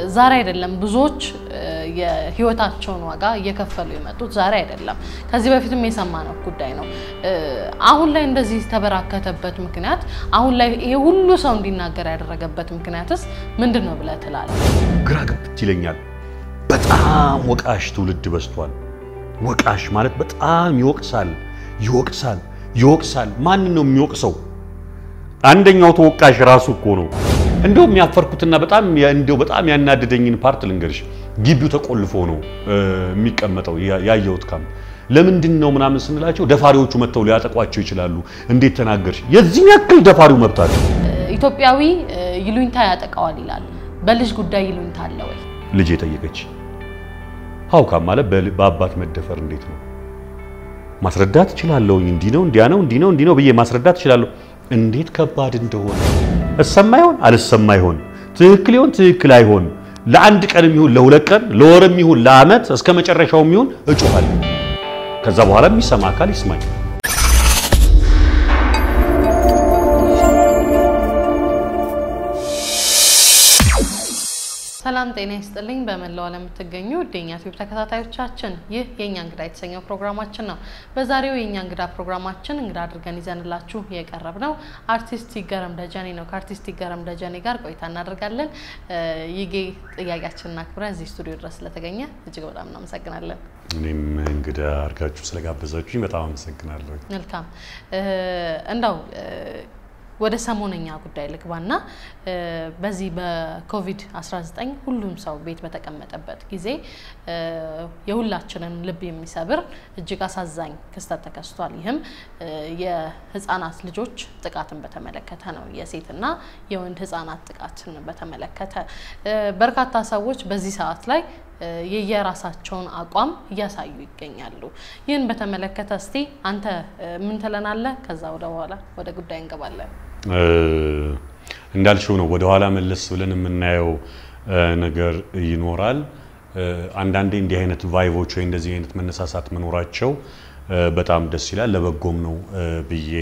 ዛሬ አይደለም ብዙዎች የህይወታቸውን ዋጋ እየከፈሉ የመጡት ዛሬ አይደለም። ከዚህ በፊትም የሰማነው ጉዳይ ነው። አሁን ላይ እንደዚህ ተበራከተበት ምክንያት አሁን ላይ ይሄ ሁሉ ሰው እንዲናገር ያደረገበት ምክንያትስ ምንድን ነው ብለህ ትላለህ? ግራ ገብት ይለኛል። በጣም ወቃሽ ትውልድ በዝቷል። ወቃሽ ማለት በጣም ይወቅሳል፣ ይወቅሳል፣ ይወቅሳል። ማንን ነው የሚወቅሰው? አንደኛው ተወቃሽ ራሱ እኮ ነው። እንደውም ያፈርኩትና በጣም እንደው በጣም ያናደደኝን ፓርት ልንገርሽ። ግቢው ተቆልፎ ነው የሚቀመጠው ያየሁት ካም ለምንድን ነው ምናምን ስንላቸው ደፋሪዎቹ መጥተው ሊያጠቋቸው ይችላሉ። እንዴት ተናገርሽ? የዚህን ያክል ደፋሪው መብት አለ። ኢትዮጵያዊ ይሉኝታ ያጠቃዋል ይላል። በልጅ ጉዳይ ይሉኝታ አለ ወይ? ልጅ የጠየቀች ሀውካም ማለት በአባት መደፈር እንዴት ነው ማስረዳት እችላለሁ። እንዲህ ነው እንዲያ ነው እንዲህ ነው እንዲህ ነው ብዬ ማስረዳት እችላለሁ። እንዴት ከባድ እንደሆነ እሰማ ይሆን አልሰማ ይሆን ትክክል ይሆን ትክክል አይሆን ለአንድ ቀንም ይሁን ለሁለት ቀን ለወርም ይሁን ለዓመት እስከ መጨረሻውም ይሁን እጮኻለሁ። ከዛ በኋላ የሚሰማ አካል ይስማኝ። ሰላም ጤና ይስጥልኝ። በመላው ዓለም የምትገኙ የኛ ቲዩብ ተከታታዮቻችን ይህ የእኛ እንግዳ የተሰኘው ፕሮግራማችን ነው። በዛሬው የእኛ እንግዳ ፕሮግራማችን እንግዳ አድርገን ይዘንላችሁ የቀረብ ነው አርቲስት ይገረም ደጀኔ ነው። ከአርቲስት ይገረም ደጀኔ ጋር ቆይታ እናደርጋለን። ይጌ ጥያቄያችንን አክብረን እዚህ ስቱዲዮ ድረስ ስለተገኘ እጅግ በጣም እናመሰግናለን። እኔም እንግዳ አድርጋችሁ ስለጋበዛችሁኝ በጣም አመሰግናለሁ። መልካም እንዳው ወደ ሰሞነኛ ጉዳይ ልግባና በዚህ በኮቪድ-19 ሁሉም ሰው ቤት በተቀመጠበት ጊዜ የሁላችንን ልብ የሚሰብር እጅግ አሳዛኝ ክስተት ተከስቷል። ይህም የህፃናት ልጆች ጥቃትን በተመለከተ ነው። የሴትና የወንድ ህፃናት ጥቃትን በተመለከተ በርካታ ሰዎች በዚህ ሰዓት ላይ የየራሳቸውን አቋም እያሳዩ ይገኛሉ። ይህን በተመለከተ እስቲ አንተ ምን ትለናለህ? ከዛ ወደ በኋላ ወደ ጉዳይ እንገባለን። እንዳልሽው ነው። ወደ ኋላ መለስ ብለን የምናየው ነገር ይኖራል። አንዳንዴ እንዲህ አይነት ቫይቮች ወይ እንደዚህ አይነት መነሳሳት መኖራቸው በጣም ደስ ይላል፣ ለበጎም ነው ብዬ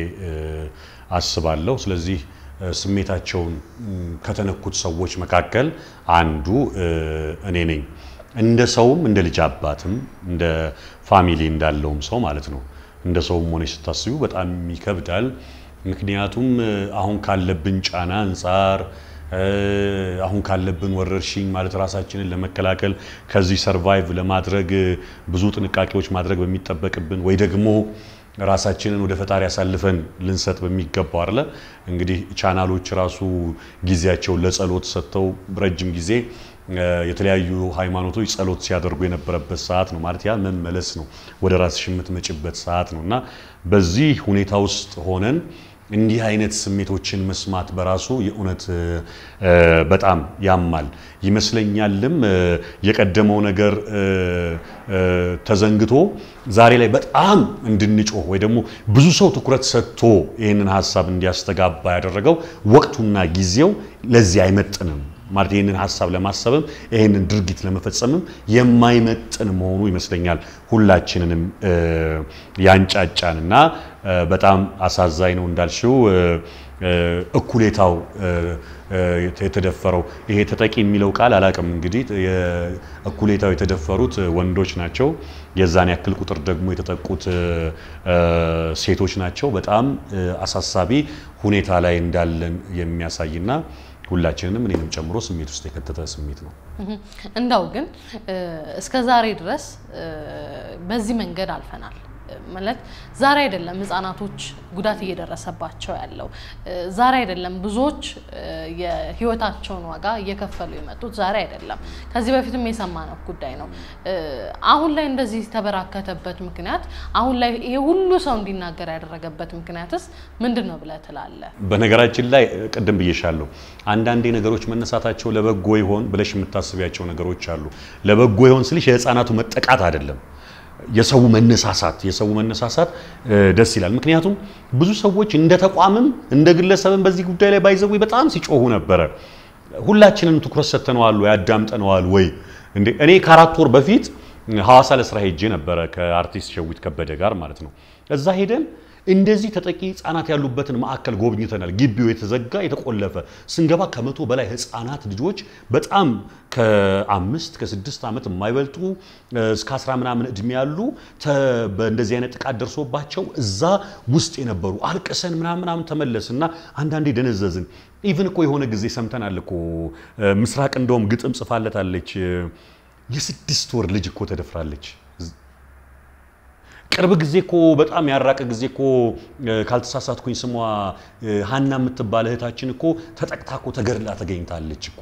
አስባለሁ። ስለዚህ ስሜታቸውን ከተነኩት ሰዎች መካከል አንዱ እኔ ነኝ። እንደ ሰውም እንደ ልጅ አባትም እንደ ፋሚሊ እንዳለውም ሰው ማለት ነው። እንደ ሰውም ሆነች ስታስቡ በጣም ይከብዳል። ምክንያቱም አሁን ካለብን ጫና አንጻር አሁን ካለብን ወረርሽኝ ማለት ራሳችንን ለመከላከል ከዚህ ሰርቫይቭ ለማድረግ ብዙ ጥንቃቄዎች ማድረግ በሚጠበቅብን ወይ ደግሞ ራሳችንን ወደ ፈጣሪ አሳልፈን ልንሰጥ በሚገባው አለ እንግዲህ ቻናሎች ራሱ ጊዜያቸውን ለጸሎት ሰጥተው ረጅም ጊዜ የተለያዩ ሃይማኖቶች ጸሎት ሲያደርጉ የነበረበት ሰዓት ነው። ማለት ያ መመለስ ነው፣ ወደ ራስሽ የምትመጭበት ሰዓት ነው እና በዚህ ሁኔታ ውስጥ ሆነን እንዲህ አይነት ስሜቶችን መስማት በራሱ የእውነት በጣም ያማል ይመስለኛልም። የቀደመው ነገር ተዘንግቶ ዛሬ ላይ በጣም እንድንጮህ ወይ ደግሞ ብዙ ሰው ትኩረት ሰጥቶ ይህንን ሀሳብ እንዲያስተጋባ ያደረገው ወቅቱና ጊዜው ለዚህ አይመጥንም ማለት ይህንን ሀሳብ ለማሰብም ይህንን ድርጊት ለመፈጸምም የማይመጥን መሆኑ ይመስለኛል ሁላችንንም ያንጫጫንና በጣም አሳዛኝ ነው እንዳልሽው እኩሌታው የተደፈረው ይሄ ተጠቂ የሚለው ቃል አላቅም እንግዲህ እኩሌታው የተደፈሩት ወንዶች ናቸው። የዛን ያክል ቁጥር ደግሞ የተጠቁት ሴቶች ናቸው። በጣም አሳሳቢ ሁኔታ ላይ እንዳለን የሚያሳይና ሁላችንንም እኔንም ጨምሮ ስሜት ውስጥ የከተተ ስሜት ነው። እንዳው ግን እስከ ዛሬ ድረስ በዚህ መንገድ አልፈናል ማለት ዛሬ አይደለም ህጻናቶች ጉዳት እየደረሰባቸው ያለው ዛሬ አይደለም ብዙዎች የህይወታቸውን ዋጋ እየከፈሉ የመጡት ዛሬ አይደለም። ከዚህ በፊትም የሰማነው ጉዳይ ነው። አሁን ላይ እንደዚህ ተበራከተበት ምክንያት አሁን ላይ ይሄ ሁሉ ሰው እንዲናገር ያደረገበት ምክንያትስ ምንድን ነው ብለህ ትላለህ? በነገራችን ላይ ቅድም ብዬሻለሁ፣ አንዳንዴ ነገሮች መነሳታቸው ለበጎ ይሆን ብለሽ የምታስቢያቸው ነገሮች አሉ። ለበጎ ይሆን ስልሽ የህፃናቱ መጠቃት አይደለም የሰው መነሳሳት የሰው መነሳሳት ደስ ይላል። ምክንያቱም ብዙ ሰዎች እንደ ተቋምም እንደ ግለሰብም በዚህ ጉዳይ ላይ ባይዘው በጣም ሲጮሁ ነበረ። ሁላችንም ትኩረት ሰጥተነዋል ወይ አዳምጠነዋል ወይ? እንዴ እኔ ከአራት ወር በፊት ሐዋሳ ለስራ ሄጄ ነበረ ከአርቲስት ሸዊት ከበደ ጋር ማለት ነው። እዛ ሄደን እንደዚህ ተጠቂ ህፃናት ያሉበትን ማዕከል ጎብኝተናል። ግቢው የተዘጋ የተቆለፈ ስንገባ ከመቶ በላይ ህፃናት ልጆች በጣም ከአምስት ከስድስት ዓመት የማይበልጡ እስከ አስራ ምናምን እድሜ ያሉ በእንደዚህ አይነት ጥቃት ደርሶባቸው እዛ ውስጥ የነበሩ አልቅሰን ምናምን ምናምን ተመለስ እና አንዳንዴ ደነዘዝን። ኢቭን እኮ የሆነ ጊዜ ሰምተናል እኮ ምስራቅ እንደውም ግጥም ጽፋለታለች። የስድስት ወር ልጅ እኮ ተደፍራለች። ቅርብ ጊዜ እኮ በጣም ያራቀ ጊዜ እኮ ካልተሳሳትኩኝ ስሟ ሀና የምትባል እህታችን እኮ ተጠቅታ እኮ ተገድላ ተገኝታለች እኮ።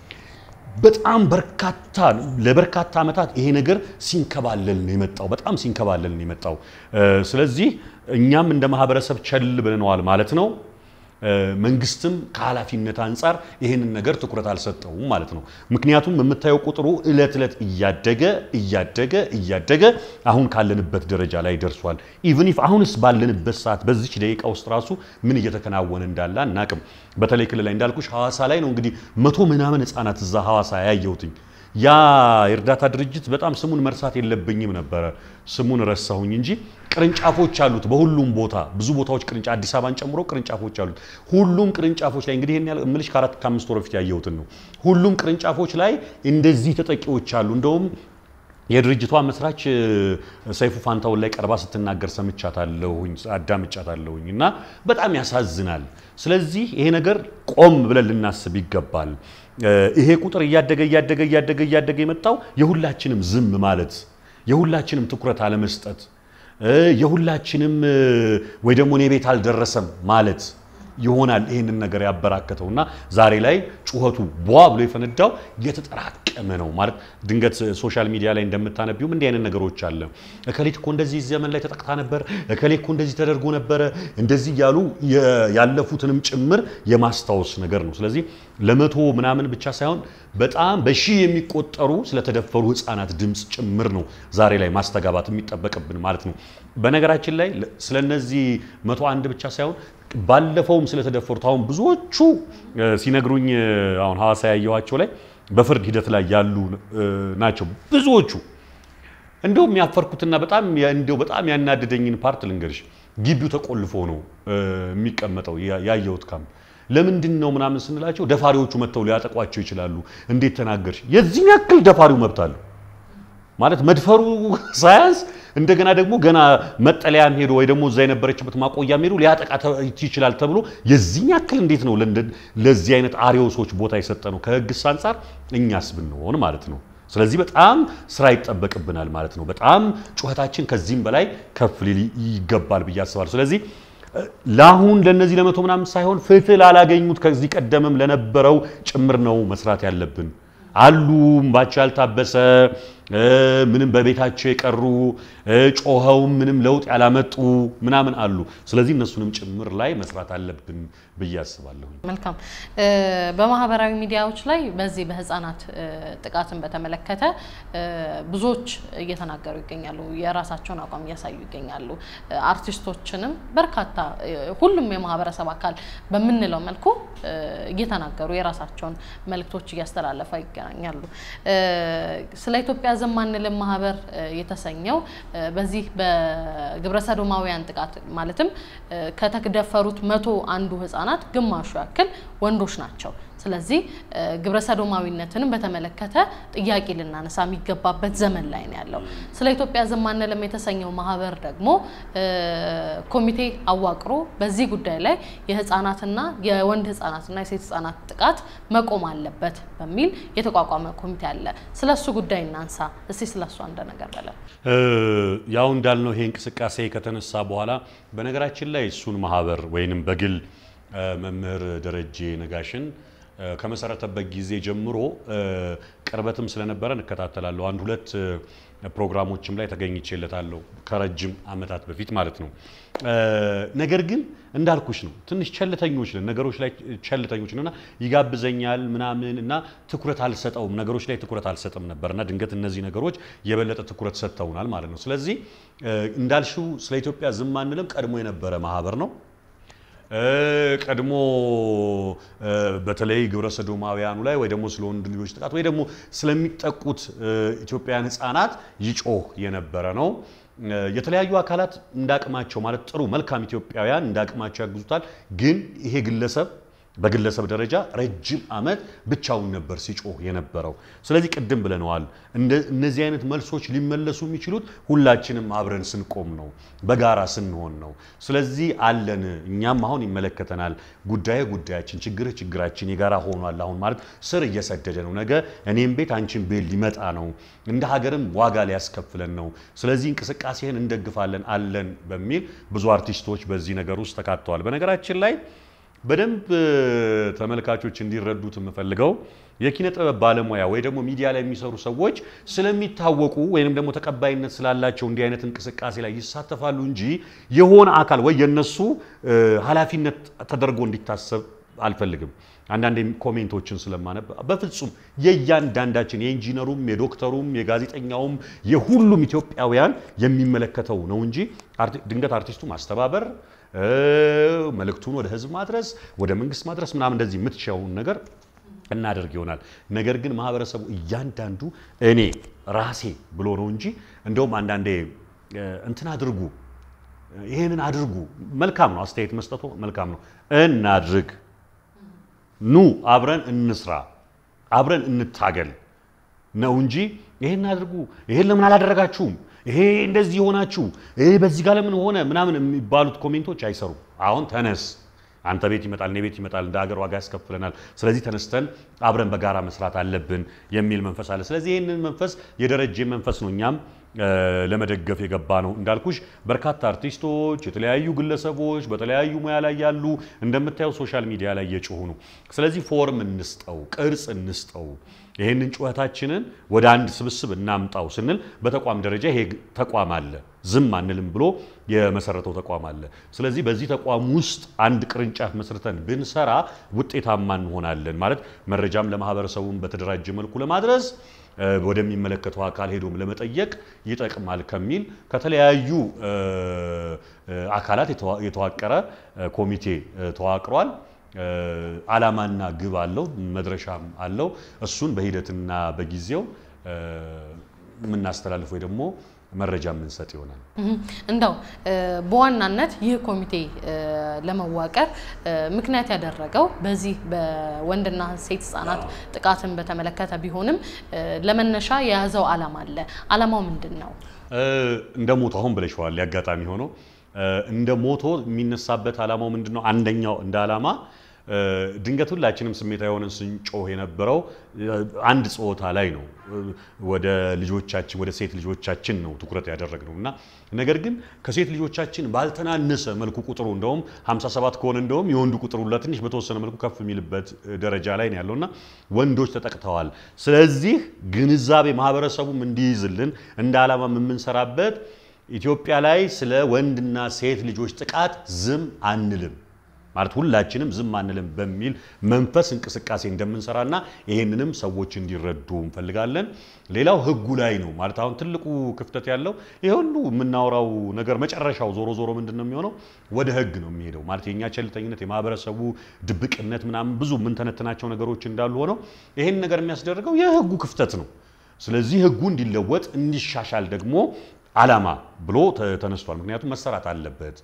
በጣም በርካታ ለበርካታ ዓመታት ይሄ ነገር ሲንከባለል ነው የመጣው። በጣም ሲንከባለል ነው የመጣው። ስለዚህ እኛም እንደ ማህበረሰብ ቸል ብለነዋል ማለት ነው። መንግስትም ከኃላፊነት አንጻር ይህንን ነገር ትኩረት አልሰጠውም ማለት ነው። ምክንያቱም የምታየው ቁጥሩ እለት እለት እያደገ እያደገ እያደገ አሁን ካለንበት ደረጃ ላይ ደርሷል። ኢቭን ኢፍ አሁንስ ባለንበት ሰዓት በዚች ደቂቃ ውስጥ ራሱ ምን እየተከናወነ እንዳለ አናቅም። በተለይ ክልል ላይ እንዳልኩሽ ሐዋሳ ላይ ነው እንግዲህ መቶ ምናምን ህፃናት እዛ ሐዋሳ ያየሁትኝ። ያ የእርዳታ ድርጅት በጣም ስሙን መርሳት የለብኝም ነበረ። ስሙን ረሳሁኝ እንጂ ቅርንጫፎች አሉት በሁሉም ቦታ ብዙ ቦታዎች ቅርንጫ አዲስ አበባን ጨምሮ ቅርንጫፎች አሉት። ሁሉም ቅርንጫፎች ላይ እንግዲህ ይሄን ያህል እምልሽ ከአራት ከአምስት ወር በፊት ያየሁትን ነው። ሁሉም ቅርንጫፎች ላይ እንደዚህ ተጠቂዎች አሉ። እንደውም የድርጅቷ መስራች ሰይፉ ፋንታውን ላይ ቀርባ ስትናገር ሰምቻታለሁኝ፣ አዳምጫታለሁኝ እና በጣም ያሳዝናል። ስለዚህ ይሄ ነገር ቆም ብለን ልናስብ ይገባል። ይሄ ቁጥር እያደገ እያደገ እያደገ እያደገ የመጣው የሁላችንም ዝም ማለት የሁላችንም ትኩረት አለመስጠት የሁላችንም ወይ ደግሞ እኔ ቤት አልደረሰም ማለት ይሆናል ይህንን ነገር ያበራከተው እና ዛሬ ላይ ጩኸቱ ቧ ብሎ የፈነዳው የተጠራቀመ ነው ማለት ድንገት ሶሻል ሚዲያ ላይ እንደምታነቢውም እንዲህ አይነት ነገሮች አለ። እከሌት እኮ እንደዚህ ዘመን ላይ ተጠቅታ ነበር፣ እከሌ እኮ እንደዚህ ተደርጎ ነበረ፣ እንደዚህ እያሉ ያለፉትንም ጭምር የማስታወስ ነገር ነው። ስለዚህ ለመቶ ምናምን ብቻ ሳይሆን በጣም በሺህ የሚቆጠሩ ስለተደፈሩ ህፃናት ድምፅ ጭምር ነው ዛሬ ላይ ማስተጋባት የሚጠበቅብን ማለት ነው። በነገራችን ላይ ስለነዚህ መቶ አንድ ብቻ ሳይሆን ባለፈውም ስለተደፈሩት አሁን ብዙዎቹ ሲነግሩኝ አሁን ሐዋሳ ያየኋቸው ላይ በፍርድ ሂደት ላይ ያሉ ናቸው ብዙዎቹ። እንደውም ያፈርኩትና በጣም እንደው በጣም ያናደደኝን ፓርት ልንገርሽ። ግቢው ተቆልፎ ነው የሚቀመጠው ያየሁት ካም ለምንድን ነው ምናምን ስንላቸው ደፋሪዎቹ መጥተው ሊያጠቋቸው ይችላሉ። እንዴት ተናገርሽ? የዚህን ያክል ደፋሪው መብት አለው ማለት መድፈሩ ሳያንስ እንደገና ደግሞ ገና መጠለያም ሄዶ ወይ ደግሞ እዛ የነበረችበት ማቆያም ሄዶ ሊያጠቃ ይችላል ተብሎ የዚህን ያክል እንዴት ነው ለዚህ አይነት አሪዮሶች ቦታ የሰጠ ነው? ከህግስ አንጻር እኛስ ብንሆን ማለት ነው። ስለዚህ በጣም ስራ ይጠበቅብናል ማለት ነው። በጣም ጩኸታችን ከዚህም በላይ ከፍ ሊል ይገባል ብዬ አስባለሁ። ስለዚህ ለአሁን ለነዚህ ለመቶ ምናምን ሳይሆን ፍትህ ላላገኙት ከዚህ ቀደምም ለነበረው ጭምር ነው መስራት ያለብን። አሉ እምባቸው ያልታበሰ ምንም በቤታቸው የቀሩ ጮኸውም ምንም ለውጥ ያላመጡ ምናምን አሉ። ስለዚህ እነሱንም ጭምር ላይ መስራት አለብን ብዬ አስባለሁ። መልካም። በማህበራዊ ሚዲያዎች ላይ በዚህ በህፃናት ጥቃትን በተመለከተ ብዙዎች እየተናገሩ ይገኛሉ። የራሳቸውን አቋም እያሳዩ ይገኛሉ። አርቲስቶችንም በርካታ ሁሉም የማህበረሰብ አካል በምንለው መልኩ እየተናገሩ የራሳቸውን መልእክቶች እያስተላለፉ ይገናኛሉ። ስለ ኢትዮጵያ ዝም አንልም ማህበር የተሰኘው በዚህ በግብረ ሰዶማውያን ጥቃት ማለትም ከተደፈሩት መቶ አንዱ ህጻናት ግማሹ ያክል ወንዶች ናቸው። ስለዚህ ግብረ ሰዶማዊነትንም በተመለከተ ጥያቄ ልናነሳ የሚገባበት ዘመን ላይ ነው ያለው። ስለ ኢትዮጵያ ዝም አንልም የተሰኘው ማህበር ደግሞ ኮሚቴ አዋቅሮ በዚህ ጉዳይ ላይ የህፃናትና የወንድ ህፃናትና የሴት ህፃናት ጥቃት መቆም አለበት በሚል የተቋቋመ ኮሚቴ አለ። ስለ እሱ ጉዳይ እናንሳ እስቲ። ስለ እሱ አንድ ነገር በለን። ያው እንዳልነው ይሄ እንቅስቃሴ ከተነሳ በኋላ በነገራችን ላይ እሱን ማህበር ወይንም በግል መምህር ደረጀ ነጋሽን ከመሰረተበት ጊዜ ጀምሮ ቅርበትም ስለነበረ እንከታተላለሁ። አንድ ሁለት ፕሮግራሞችም ላይ ተገኝቼለታለሁ ከረጅም ዓመታት በፊት ማለት ነው። ነገር ግን እንዳልኩሽ ነው ትንሽ ቸልተኞች ነን፣ ነገሮች ላይ ቸልተኞች ነን እና ይጋብዘኛል ምናምን እና ትኩረት አልሰጠውም፣ ነገሮች ላይ ትኩረት አልሰጥም ነበር እና ድንገት እነዚህ ነገሮች የበለጠ ትኩረት ሰጥተውናል ማለት ነው። ስለዚህ እንዳልሽው ስለ ኢትዮጵያ ዝም አንልም ቀድሞ የነበረ ማህበር ነው። ቀድሞ በተለይ ግብረ ሰዶማውያኑ ላይ ወይ ደግሞ ስለ ወንድ ልጆች ጥቃት ወይ ደግሞ ስለሚጠቁት ኢትዮጵያውያን ሕፃናት ይጮህ የነበረ ነው። የተለያዩ አካላት እንዳቅማቸው ማለት ጥሩ መልካም ኢትዮጵያውያን እንዳቅማቸው ያግዙታል። ግን ይሄ ግለሰብ በግለሰብ ደረጃ ረጅም ዓመት ብቻውን ነበር ሲጮህ የነበረው። ስለዚህ ቅድም ብለነዋል፣ እነዚህ አይነት መልሶች ሊመለሱ የሚችሉት ሁላችንም አብረን ስንቆም ነው፣ በጋራ ስንሆን ነው። ስለዚህ አለን፣ እኛም አሁን ይመለከተናል፣ ጉዳይ ጉዳያችን፣ ችግርህ ችግራችን የጋራ ሆኗል። አሁን ማለት ስር እየሰደደ ነው። ነገ እኔም ቤት አንቺን ቤት ሊመጣ ነው፣ እንደ ሀገርም ዋጋ ሊያስከፍለን ነው። ስለዚህ እንቅስቃሴህን እንደግፋለን አለን በሚል ብዙ አርቲስቶች በዚህ ነገር ውስጥ ተካተዋል። በነገራችን ላይ በደንብ ተመልካቾች እንዲረዱት የምፈልገው የኪነ ጥበብ ባለሙያ ወይ ደግሞ ሚዲያ ላይ የሚሰሩ ሰዎች ስለሚታወቁ ወይንም ደግሞ ተቀባይነት ስላላቸው እንዲህ አይነት እንቅስቃሴ ላይ ይሳተፋሉ እንጂ የሆነ አካል ወይ የነሱ ኃላፊነት ተደርጎ እንዲታሰብ አልፈልግም። አንዳንድ ኮሜንቶችን ስለማነብ በፍጹም የእያንዳንዳችን የኢንጂነሩም፣ የዶክተሩም፣ የጋዜጠኛውም የሁሉም ኢትዮጵያውያን የሚመለከተው ነው እንጂ ድንገት አርቲስቱ ማስተባበር መልእክቱን ወደ ህዝብ ማድረስ ወደ መንግስት ማድረስ ምናምን እንደዚህ የምትችያውን ነገር እናደርግ ይሆናል። ነገር ግን ማህበረሰቡ እያንዳንዱ እኔ ራሴ ብሎ ነው እንጂ እንደውም አንዳንዴ እንትን አድርጉ ይሄንን አድርጉ መልካም ነው፣ አስተያየት መስጠቱ መልካም ነው። እናድርግ፣ ኑ አብረን እንስራ፣ አብረን እንታገል ነው እንጂ ይሄን አድርጉ፣ ይሄን ለምን አላደረጋችሁም ይሄ እንደዚህ የሆናችሁ ይሄ በዚህ ጋር ለምን ሆነ ምናምን የሚባሉት ኮሜንቶች አይሰሩም። አሁን ተነስ፣ አንተ ቤት ይመጣል፣ እኔ ቤት ይመጣል፣ እንደ ሀገር ዋጋ ያስከፍለናል። ስለዚህ ተነስተን አብረን በጋራ መስራት አለብን የሚል መንፈስ አለ። ስለዚህ ይህንን መንፈስ የደረጀ መንፈስ ነው እኛም ለመደገፍ የገባ ነው። እንዳልኩሽ በርካታ አርቲስቶች፣ የተለያዩ ግለሰቦች በተለያዩ ሙያ ላይ ያሉ እንደምታየው ሶሻል ሚዲያ ላይ እየጮሁ ነው። ስለዚህ ፎርም እንስጠው፣ ቅርጽ እንስጠው ይህንን ጩኸታችንን ወደ አንድ ስብስብ እናምጣው ስንል በተቋም ደረጃ ይሄ ተቋም አለ፣ ዝም አንልም ብሎ የመሰረተው ተቋም አለ። ስለዚህ በዚህ ተቋም ውስጥ አንድ ቅርንጫፍ መስርተን ብንሰራ ውጤታማ እንሆናለን ማለት መረጃም ለማህበረሰቡም በተደራጀ መልኩ ለማድረስ ወደሚመለከተው አካል ሄዶም ለመጠየቅ ይጠቅማል ከሚል ከተለያዩ አካላት የተዋቀረ ኮሚቴ ተዋቅሯል። ዓላማና ግብ አለው፣ መድረሻም አለው። እሱን በሂደትና በጊዜው የምናስተላልፍ ወይ ደግሞ መረጃ የምንሰጥ ይሆናል። እንደው በዋናነት ይህ ኮሚቴ ለመዋቀር ምክንያት ያደረገው በዚህ በወንድና ሴት ህጻናት ጥቃትን በተመለከተ ቢሆንም ለመነሻ የያዘው ዓላማ አለ። ዓላማው ምንድን ነው? እንደ ሞቶ አሁን ብለሽዋል። ያጋጣሚ ሆኖ እንደ ሞቶ የሚነሳበት ዓላማው ምንድን ነው? አንደኛው እንደ ዓላማ ድንገት ሁላችንም ስሜታዊ የሆነን ስንጮህ የነበረው አንድ ጾታ ላይ ነው። ወደ ልጆቻችን ወደ ሴት ልጆቻችን ነው ትኩረት ያደረግነው እና ነገር ግን ከሴት ልጆቻችን ባልተናነሰ መልኩ ቁጥሩ እንደውም 57 ከሆነ እንደውም የወንዱ ቁጥሩ ለትንሽ በተወሰነ መልኩ ከፍ የሚልበት ደረጃ ላይ ነው ያለውና ወንዶች ተጠቅተዋል። ስለዚህ ግንዛቤ ማህበረሰቡም እንዲይዝልን እንደ ዓላማም የምንሰራበት ኢትዮጵያ ላይ ስለ ወንድና ሴት ልጆች ጥቃት ዝም አንልም ማለት ሁላችንም ዝም አንልም በሚል መንፈስ እንቅስቃሴ እንደምንሰራና ይሄንንም ሰዎች እንዲረዱ እንፈልጋለን። ሌላው ህጉ ላይ ነው ማለት አሁን ትልቁ ክፍተት ያለው ይሄ ሁሉ የምናወራው ነገር መጨረሻው ዞሮ ዞሮ ምንድን ነው የሚሆነው? ወደ ህግ ነው የሚሄደው። ማለት የእኛ ቸልተኝነት፣ የማህበረሰቡ ድብቅነት ምናምን ብዙ የምንተነትናቸው ነገሮች እንዳሉ ሆነው ይሄን ነገር የሚያስደርገው የህጉ ክፍተት ነው። ስለዚህ ህጉ እንዲለወጥ እንዲሻሻል ደግሞ ዓላማ ብሎ ተነስቷል። ምክንያቱም መሰራት አለበት።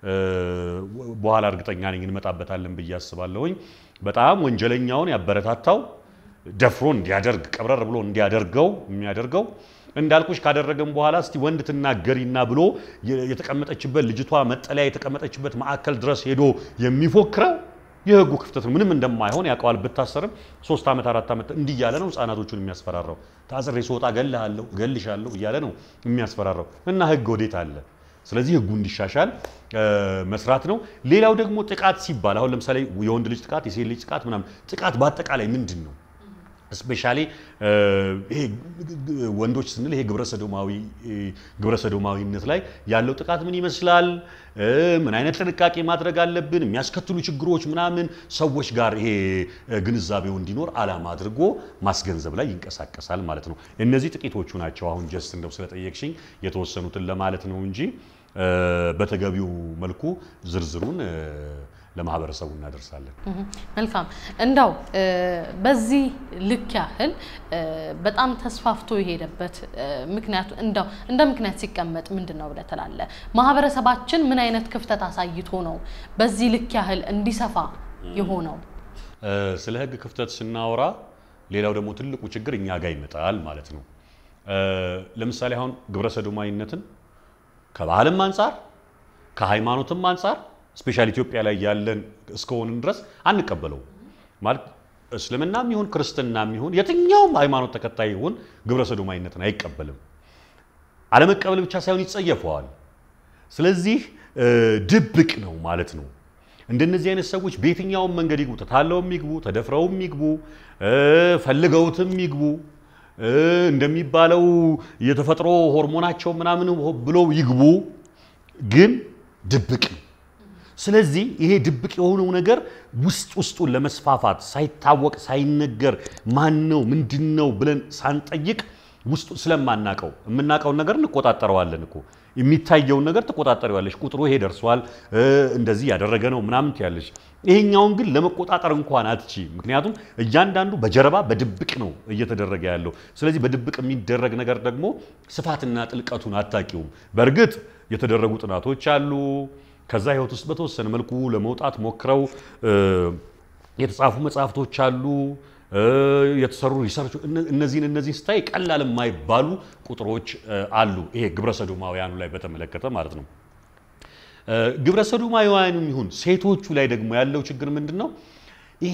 በኋላ እርግጠኛ ነኝ እንመጣበታለን ብዬ አስባለሁኝ። በጣም ወንጀለኛውን ያበረታታው ደፍሮ እንዲያደርግ ቀብረር ብሎ እንዲያደርገው የሚያደርገው እንዳልኩሽ ካደረገም በኋላ እስቲ ወንድ ትናገሪና ብሎ የተቀመጠችበት ልጅቷ መጠለያ የተቀመጠችበት ማዕከል ድረስ ሄዶ የሚፎክረው የህጉ ክፍተት ነው። ምንም እንደማይሆን ያውቀዋል። ብታሰርም ሶስት ዓመት አራት ዓመት እንዲህ እያለ ነው ህፃናቶቹን የሚያስፈራራው። ታስሬ ስወጣ እገልሃለሁ እገልሻለሁ እያለ ነው የሚያስፈራራው እና ህግ ወዴት አለ? ስለዚህ ህጉ እንዲሻሻል መስራት ነው። ሌላው ደግሞ ጥቃት ሲባል አሁን ለምሳሌ የወንድ ልጅ ጥቃት፣ የሴት ልጅ ጥቃት ምናምን ጥቃት በአጠቃላይ ምንድን ነው? ስፔሻሊ ይሄ ወንዶች ስንል ይሄ ግብረ ሰዶማዊነት ላይ ያለው ጥቃት ምን ይመስላል? ምን አይነት ጥንቃቄ ማድረግ አለብን? የሚያስከትሉ ችግሮች ምናምን ሰዎች ጋር ይሄ ግንዛቤው እንዲኖር ዓላማ አድርጎ ማስገንዘብ ላይ ይንቀሳቀሳል ማለት ነው። እነዚህ ጥቂቶቹ ናቸው። አሁን ጀስት እንደው ስለጠየቅሽኝ የተወሰኑትን ለማለት ነው እንጂ በተገቢው መልኩ ዝርዝሩን ለማህበረሰቡ እናደርሳለን። መልካም እንዳው በዚህ ልክ ያህል በጣም ተስፋፍቶ የሄደበት ምክንያቱ እንዳው እንደ ምክንያት ሲቀመጥ ምንድን ነው ብለህ ትላለህ? ማህበረሰባችን ምን አይነት ክፍተት አሳይቶ ነው በዚህ ልክ ያህል እንዲሰፋ የሆነው? ስለ ህግ ክፍተት ስናወራ ሌላው ደግሞ ትልቁ ችግር እኛ ጋር ይመጣል ማለት ነው። ለምሳሌ አሁን ግብረ ሰዶማዊነትን ከባህልም አንጻር ከሃይማኖትም አንጻር ስፔሻል ኢትዮጵያ ላይ ያለን እስከሆንን ድረስ አንቀበለው ማለት እስልምናም ይሁን ክርስትናም ይሁን የትኛውም ሃይማኖት ተከታይ ይሁን ግብረ ሰዶማዊነትን አይቀበልም። አለመቀበል ብቻ ሳይሆን ይጸየፈዋል። ስለዚህ ድብቅ ነው ማለት ነው። እንደነዚህ አይነት ሰዎች በየትኛውም መንገድ ይግቡ፣ ተታለውም ይግቡ፣ ተደፍረውም ይግቡ፣ ፈልገውትም ይግቡ፣ እንደሚባለው የተፈጥሮ ሆርሞናቸው ምናምን ብለው ይግቡ፣ ግን ድብቅ ነው። ስለዚህ ይሄ ድብቅ የሆነው ነገር ውስጥ ውስጡን ለመስፋፋት ሳይታወቅ ሳይነገር ማን ነው ምንድን ነው ብለን ሳንጠይቅ ውስጡ ስለማናቀው የምናውቀውን ነገር እንቆጣጠረዋለን እኮ የሚታየውን ነገር ትቆጣጠሪዋለሽ። ቁጥሩ ይሄ ደርሷል፣ እንደዚህ ያደረገ ነው ምናምን ትያለሽ። ይሄኛውን ግን ለመቆጣጠር እንኳን አትቺ። ምክንያቱም እያንዳንዱ በጀርባ በድብቅ ነው እየተደረገ ያለው። ስለዚህ በድብቅ የሚደረግ ነገር ደግሞ ስፋትና ጥልቀቱን አታቂውም። በእርግጥ የተደረጉ ጥናቶች አሉ። ከዛ ህይወት ውስጥ በተወሰነ መልኩ ለመውጣት ሞክረው የተጻፉ መጽሐፍቶች አሉ የተሰሩ ሪሰርች እነዚህን እነዚህን ስታይ ቀላል የማይባሉ ቁጥሮች አሉ። ይሄ ግብረ ሰዶማውያኑ ላይ በተመለከተ ማለት ነው። ግብረ ሰዶማውያኑም ይሁን ሴቶቹ ላይ ደግሞ ያለው ችግር ምንድን ነው? ይሄ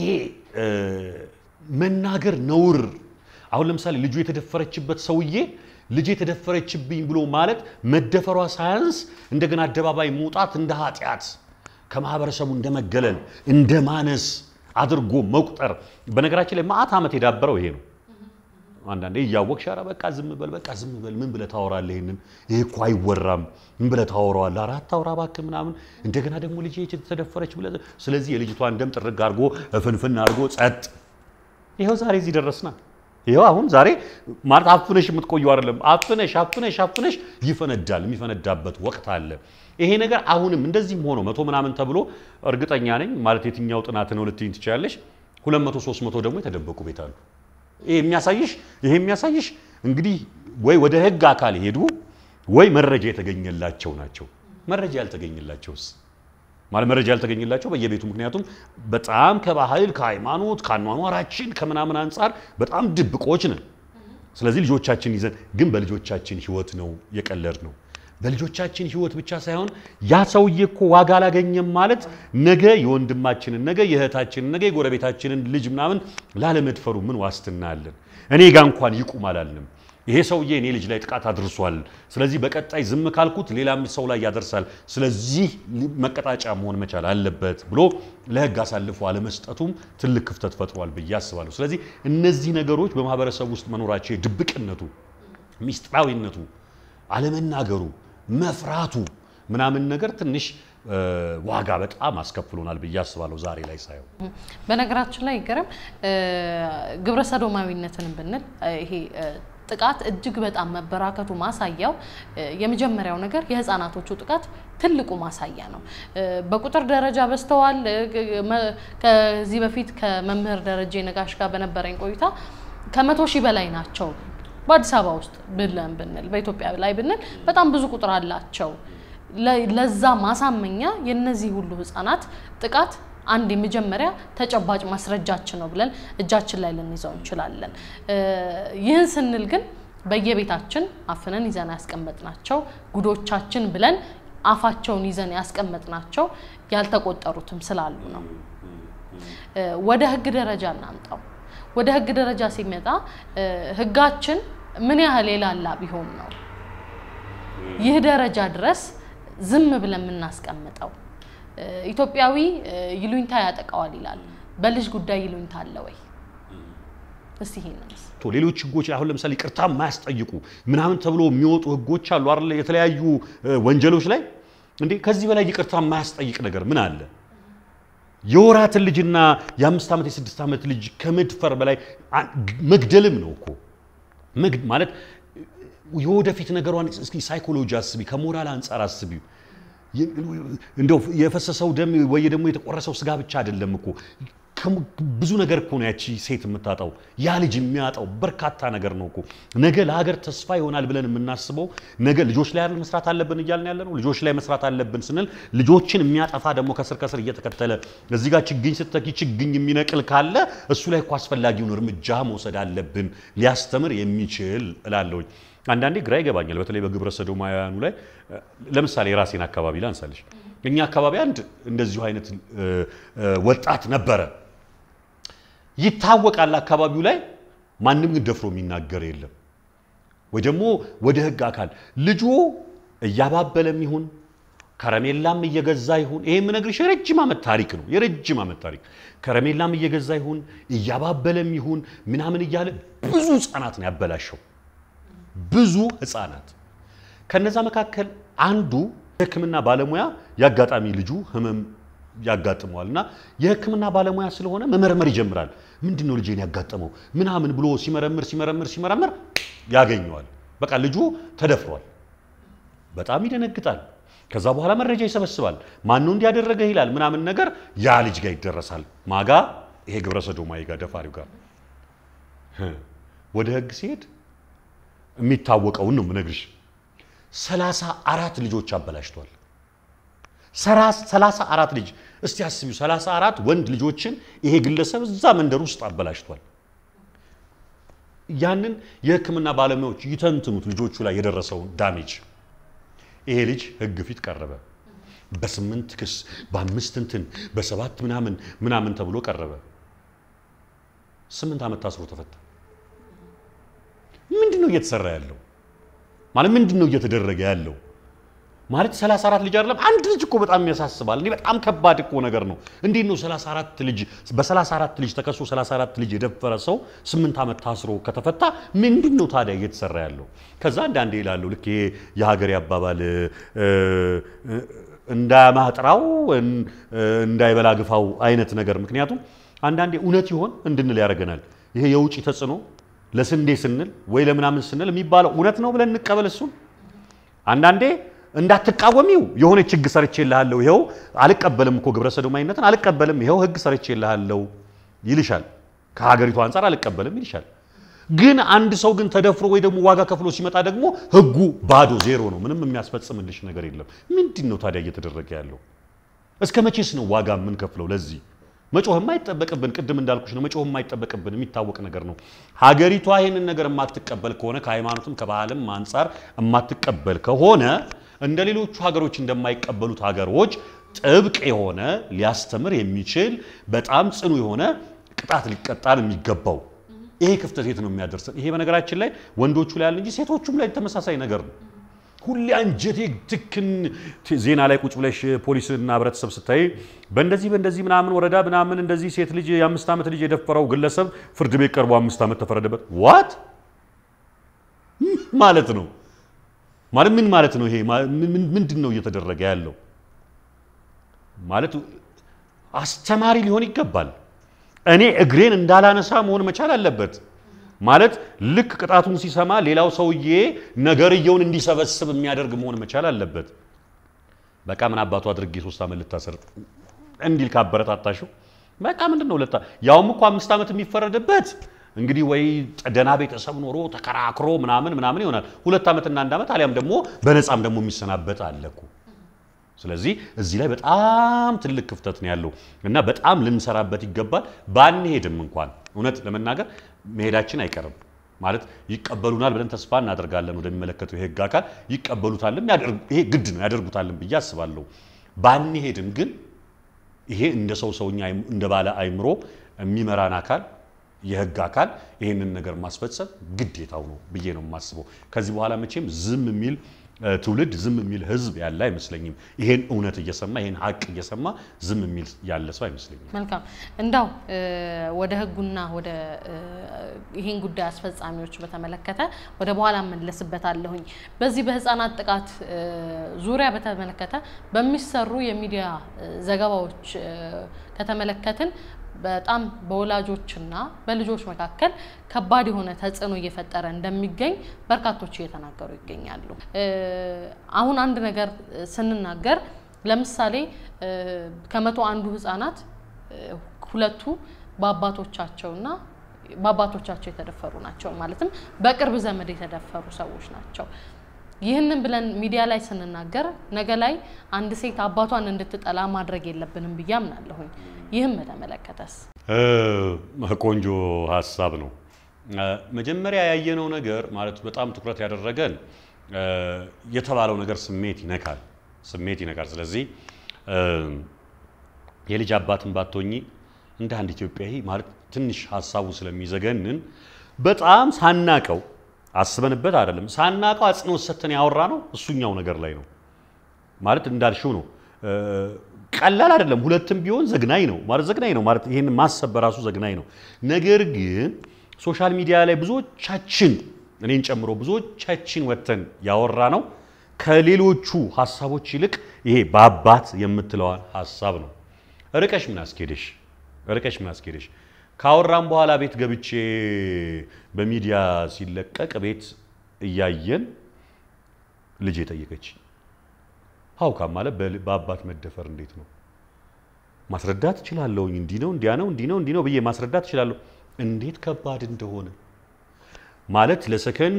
መናገር ነውር። አሁን ለምሳሌ ልጁ የተደፈረችበት ሰውዬ ልጅ የተደፈረችብኝ ብሎ ማለት መደፈሯ ሳያንስ እንደገና አደባባይ መውጣት እንደ ኃጢአት ከማህበረሰቡ እንደ መገለል እንደ ማነስ አድርጎ መቁጠር። በነገራችን ላይ መዓት ዓመት የዳበረው ይሄ ነው። አንዳንዴ እያወቅሽ ኧረ በቃ ዝም በል በቃ ዝም በል ምን ብለህ ታወራለህ? ይሄንን ይሄ እኮ አይወራም። ምን ብለህ ታወራዋለህ? ኧረ አታውራ እባክህ ምናምን። እንደገና ደግሞ ልጅ ተደፈረች ብለህ ስለዚህ የልጅቷን ደም ጥርግ አድርጎ ፍንፍን አድርጎ ጸጥ። ይኸው ዛሬ እዚህ ደረስና ይኸው አሁን ዛሬ ማለት አፍነሽ የምትቆየው አይደለም። አፍነሽ አፍነሽ አፍነሽ ይፈነዳል። የሚፈነዳበት ወቅት አለ። ይሄ ነገር አሁንም እንደዚህም ሆኖ መቶ ምናምን ተብሎ እርግጠኛ ነኝ ማለት የትኛው ጥናት ነው ልትይኝ ትችላለሽ። ሁለት መቶ ሶስት መቶ ደግሞ የተደበቁ ቤት አሉ። ይሄ የሚያሳይሽ ይሄ የሚያሳይሽ እንግዲህ ወይ ወደ ህግ አካል ሄዱ ወይ መረጃ የተገኘላቸው ናቸው። መረጃ ያልተገኘላቸውስ ማለት መረጃ ያልተገኘላቸው በየቤቱ ምክንያቱም በጣም ከባህል ከሃይማኖት ከአኗኗራችን ከምናምን አንጻር በጣም ድብቆች ነን። ስለዚህ ልጆቻችን ይዘን ግን በልጆቻችን ህይወት ነው የቀለድ ነው። በልጆቻችን ህይወት ብቻ ሳይሆን ያ ሰውዬ እኮ ዋጋ አላገኘም ማለት ነገ የወንድማችንን ነገ የእህታችንን ነገ የጎረቤታችንን ልጅ ምናምን ላለመድፈሩ ምን ዋስትና አለን? እኔ ጋ እንኳን ይቁም አላልንም። ይሄ ሰውዬ እኔ ልጅ ላይ ጥቃት አድርሷል። ስለዚህ በቀጣይ ዝም ካልኩት ሌላም ሰው ላይ ያደርሳል። ስለዚህ መቀጣጫ መሆን መቻል አለበት ብሎ ለህግ አሳልፎ አለመስጠቱም ትልቅ ክፍተት ፈጥሯል ብዬ አስባለሁ። ስለዚህ እነዚህ ነገሮች በማህበረሰብ ውስጥ መኖራቸው የድብቅነቱ፣ ሚስጥራዊነቱ፣ አለመናገሩ፣ መፍራቱ ምናምን ነገር ትንሽ ዋጋ በጣም አስከፍሎናል ብዬ አስባለሁ ዛሬ ላይ ሳየው። በነገራችን ላይ ገረም ግብረ ሰዶማዊነትን ብንል ይሄ ጥቃት እጅግ በጣም መበራከቱ ማሳያው የመጀመሪያው ነገር የህፃናቶቹ ጥቃት ትልቁ ማሳያ ነው። በቁጥር ደረጃ በዝተዋል። ከዚህ በፊት ከመምህር ደረጀ ነጋሽ ጋር በነበረኝ ቆይታ ከመቶ ሺህ በላይ ናቸው በአዲስ አበባ ውስጥ ብለን ብንል በኢትዮጵያ ላይ ብንል በጣም ብዙ ቁጥር አላቸው። ለዛ ማሳመኛ የነዚህ ሁሉ ህፃናት ጥቃት አንድ የመጀመሪያ ተጨባጭ ማስረጃችን ነው ብለን እጃችን ላይ ልንይዘው እንችላለን። ይህን ስንል ግን በየቤታችን አፍነን ይዘን ያስቀመጥናቸው ጉዶቻችን ብለን አፋቸውን ይዘን ያስቀመጥናቸው ያልተቆጠሩትም ስላሉ ነው። ወደ ህግ ደረጃ እናምጣው። ወደ ህግ ደረጃ ሲመጣ ህጋችን ምን ያህል የላላ ቢሆን ነው ይህ ደረጃ ድረስ ዝም ብለን የምናስቀምጠው? ኢትዮጵያዊ ይሉኝታ ያጠቃዋል ይላል። በልጅ ጉዳይ ይሉኝታ አለ ወይ? እስቲ ይሄንስ ሌሎች ህጎች አሁን ለምሳሌ ይቅርታ የማያስጠይቁ ምናምን ተብሎ የሚወጡ ህጎች አሉ አይደል? የተለያዩ ወንጀሎች ላይ እንዴ ከዚህ በላይ ይቅርታ የማያስጠይቅ ነገር ምን አለ? የወራትን ልጅና የአምስት ዓመት የስድስት ዓመት ልጅ ከመድፈር በላይ መግደልም ነው እኮ ማለት የወደፊት ነገሯን እስኪ ሳይኮሎጂ አስቢ፣ ከሞራል አንጻር አስቢው። እንደው የፈሰሰው ደም ወይ ደግሞ የተቆረሰው ስጋ ብቻ አይደለም እኮ ብዙ ነገር እኮ ነው ያቺ ሴት የምታጣው፣ ያ ልጅ የሚያጣው በርካታ ነገር ነው እኮ። ነገ ለሀገር ተስፋ ይሆናል ብለን የምናስበው ነገ ልጆች ላይ አይደል መስራት አለብን እያልን ያለ ነው። ልጆች ላይ መስራት አለብን ስንል ልጆችን የሚያጠፋ ደግሞ ከስር ከስር እየተከተለ እዚህ ጋር ችግኝ ስተኪ ችግኝ የሚነቅል ካለ እሱ ላይ እኮ አስፈላጊውን እርምጃ መውሰድ አለብን፣ ሊያስተምር የሚችል እላለሁኝ። አንዳንዴ ግራ ይገባኛል። በተለይ በግብረ ሰዶማውያኑ ላይ ለምሳሌ የራሴን አካባቢ ላንሳልሽ። እኛ አካባቢ አንድ እንደዚሁ አይነት ወጣት ነበረ። ይታወቃል አካባቢው ላይ ማንም ግን ደፍሮ የሚናገር የለም። ወይ ደግሞ ወደ ህግ አካል ልጁ እያባበለም ይሁን ከረሜላም እየገዛ ይሁን ይሄ የምነግርሽ የረጅም ዓመት ታሪክ ነው። የረጅም ዓመት ታሪክ ከረሜላም እየገዛ ይሁን እያባበለም ይሁን ምናምን እያለ ብዙ ህፃናት ነው ያበላሸው። ብዙ ህፃናት ከነዛ መካከል አንዱ የህክምና ባለሙያ የአጋጣሚ ልጁ ህመም ያጋጥመዋል እና የህክምና ባለሙያ ስለሆነ መመርመር ይጀምራል። ምንድን ነው ልጄን ያጋጠመው ምናምን ብሎ ሲመረምር ሲመረምር ሲመረምር ያገኘዋል። በቃ ልጁ ተደፍሯል። በጣም ይደነግጣል። ከዛ በኋላ መረጃ ይሰበስባል። ማነው እንዲያደረገ ይላል ምናምን ነገር ያ ልጅ ጋር ይደረሳል። ማጋ ይሄ ግብረ ሰዶማዊ ጋር ደፋሪው ጋር ወደ ህግ ሲሄድ የሚታወቀውን ነው የምነግርሽ። ሰላሳ አራት ልጆች አበላሽቷል። ሰላሳ አራት ልጅ እስቲ አስቢው። ሰላሳ አራት ወንድ ልጆችን ይሄ ግለሰብ እዛ መንደር ውስጥ አበላሽቷል። ያንን የህክምና ባለሙያዎች ይተንትኑት ልጆቹ ላይ የደረሰውን ዳሜጅ። ይሄ ልጅ ህግ ፊት ቀረበ። በስምንት ክስ በአምስት እንትን በሰባት ምናምን ምናምን ተብሎ ቀረበ። ስምንት ዓመት ታስሮ ተፈታ። ምንድን ነው እየተሰራ ያለው? ማለት ምንድን ነው እየተደረገ ያለው? ማለት 34 ልጅ አይደለም አንድ ልጅ እኮ በጣም ያሳስባል። እኔ በጣም ከባድ እኮ ነገር ነው። እንዴት ነው 34 ልጅ በ34 ልጅ ተከሶ 34 ልጅ የደፈረ ሰው 8 ዓመት ታስሮ ከተፈታ ምንድን ነው ታዲያ እየተሰራ ያለው? ከዛ አንዳንዴ ይላሉ ልክ ይሄ የሀገሬ አባባል እንዳያማጥራው እንዳይበላ ግፋው አይነት ነገር። ምክንያቱም አንዳንዴ እውነት ይሆን እንድንል ያደርገናል። ይሄ የውጭ ተጽዕኖ ለስንዴ ስንል ወይ ለምናምን ስንል የሚባለው እውነት ነው ብለን እንቀበል እሱን አንዳንዴ እንዳትቃወሚው የሆነ ችግ ሰርቼልሃለሁ፣ ይኸው አልቀበልም እኮ ግብረ ሰዶማዊነትን አልቀበልም፣ ይኸው ህግ ሰርቼልሃለሁ ይልሻል። ከሀገሪቱ አንጻር አልቀበልም ይልሻል። ግን አንድ ሰው ግን ተደፍሮ ወይ ደግሞ ዋጋ ከፍሎ ሲመጣ ደግሞ ህጉ ባዶ ዜሮ ነው። ምንም የሚያስፈጽምልሽ ነገር የለም። ምንድን ነው ታዲያ እየተደረገ ያለው? እስከ መቼስ ነው ዋጋ የምንከፍለው ለዚህ? መጮህ የማይጠበቅብን ቅድም እንዳልኩሽ ነው። መጮህ የማይጠበቅብን የሚታወቅ ነገር ነው። ሀገሪቷ ይህንን ነገር የማትቀበል ከሆነ ከሃይማኖትም ከባህልም አንጻር የማትቀበል ከሆነ እንደ ሌሎቹ ሀገሮች እንደማይቀበሉት ሀገሮች ጥብቅ የሆነ ሊያስተምር የሚችል በጣም ጽኑ የሆነ ቅጣት ሊቀጣን የሚገባው ይሄ ክፍተት የት ነው የሚያደርሰን? ይሄ በነገራችን ላይ ወንዶቹ ላይ ያለ እንጂ ሴቶቹም ላይ ተመሳሳይ ነገር ነው። ሁሌ አንጀቴ ትክን ዜና ላይ ቁጭ ብለሽ ፖሊስና ህብረተሰብ ስታይ በእንደዚህ በእንደዚህ ምናምን ወረዳ ምናምን እንደዚህ ሴት ልጅ የአምስት ዓመት ልጅ የደፈረው ግለሰብ ፍርድ ቤት ቀርቦ አምስት ዓመት ተፈረደበት። ዋት ማለት ነው? ማለት ምን ማለት ነው? ይሄ ምንድን ነው እየተደረገ ያለው? ማለት አስተማሪ ሊሆን ይገባል። እኔ እግሬን እንዳላነሳ መሆን መቻል አለበት። ማለት ልክ ቅጣቱን ሲሰማ ሌላው ሰውዬ ነገርየውን እንዲሰበስብ የሚያደርግ መሆን መቻል አለበት። በቃ ምን አባቱ አድርጌ ሶስት ዓመት ልታሰር እንዲል ካበረታታሽው በቃ ምንድን ነው ለታ ያውም እኮ አምስት ዓመት የሚፈረድበት እንግዲህ ወይ ደህና ቤተሰብ ኖሮ ተከራክሮ ምናምን ምናምን ይሆናል። ሁለት ዓመትና አንድ ዓመት አሊያም ደግሞ በነፃም ደግሞ የሚሰናበት አለ እኮ። ስለዚህ እዚህ ላይ በጣም ትልቅ ክፍተት ነው ያለው እና በጣም ልንሰራበት ይገባል። ባንሄድም እንኳን እውነት ለመናገር መሄዳችን አይቀርም ማለት ይቀበሉናል ብለን ተስፋ እናደርጋለን። ወደሚመለከተው የህግ አካል ይቀበሉታልም፣ ይሄ ግድ ነው ያደርጉታልም ብዬ አስባለሁ። ባንሄድም ግን ይሄ እንደ ሰው ሰውኛ እንደ ባለ አይምሮ የሚመራን አካል የህግ አካል ይህንን ነገር ማስፈጸም ግዴታው ነው ብዬ ነው የማስበው። ከዚህ በኋላ መቼም ዝም የሚል ትውልድ ዝም የሚል ህዝብ ያለ አይመስለኝም። ይሄን እውነት እየሰማ ይሄን ሀቅ እየሰማ ዝም የሚል ያለ ሰው አይመስለኝም። መልካም እንዳው ወደ ህጉና ወደ ይሄን ጉዳይ አስፈጻሚዎች በተመለከተ ወደ በኋላ መለስበታለሁኝ። በዚህ በህፃናት ጥቃት ዙሪያ በተመለከተ በሚሰሩ የሚዲያ ዘገባዎች ከተመለከትን በጣም በወላጆችና በልጆች መካከል ከባድ የሆነ ተጽዕኖ እየፈጠረ እንደሚገኝ በርካቶች እየተናገሩ ይገኛሉ። አሁን አንድ ነገር ስንናገር ለምሳሌ እ፣ ከመቶ አንዱ ህጻናት እ፣ ሁለቱ በአባቶቻቸውና በአባቶቻቸው የተደፈሩ ናቸው። ማለትም በቅርብ ዘመድ የተደፈሩ ሰዎች ናቸው። ይህንን ብለን ሚዲያ ላይ ስንናገር ነገ ላይ አንድ ሴት አባቷን እንድትጠላ ማድረግ የለብንም ብዬ አምናለሁኝ። ይህም በተመለከተስ እ፣ ቆንጆ ሀሳብ ነው። እ፣ መጀመሪያ ያየነው ነገር ማለት በጣም ትኩረት ያደረገን እ፣ የተባለው ነገር ስሜት ይነካል፣ ስሜት ይነካል። ስለዚህ እ፣ የልጅ አባትን ባትሆኚ እንደ አንድ ኢትዮጵያዊ ማለት ትንሽ ሀሳቡ ስለሚዘገንን በጣም ሳናቀው አስበንበት አይደለም ሳናቀው አጽንኦት ሰጥተን ያወራ ነው እሱኛው ነገር ላይ ነው ማለት እንዳልሽው ነው። እ፣ ቀላል አይደለም። ሁለትም ቢሆን ዘግናኝ ነው ማለት ዘግናኝ ነው ማለት ይሄን ማሰብ በራሱ ዘግናኝ ነው። ነገር ግን ሶሻል ሚዲያ ላይ ብዙዎቻችን እኔን ጨምሮ ብዙዎቻችን ወጥተን ያወራ ነው ከሌሎቹ ሀሳቦች ይልቅ ይሄ በአባት የምትለዋን ሀሳብ ነው። ርቀሽ ምን አስኬደሽ? ርቀሽ ምን አስኬደሽ? ካወራም በኋላ ቤት ገብቼ በሚዲያ ሲለቀቅ ቤት እያየን ልጅ የጠየቀች ሀውካም ማለት በል- በአባት መደፈር እንዴት ነው ማስረዳት እችላለሁኝ። እንዲህ ነው እንዲያ ነው እንዲህ ነው እንዲህ ነው ብዬ ማስረዳት እችላለሁ። እንዴት ከባድ እንደሆነ ማለት ለሰከንድ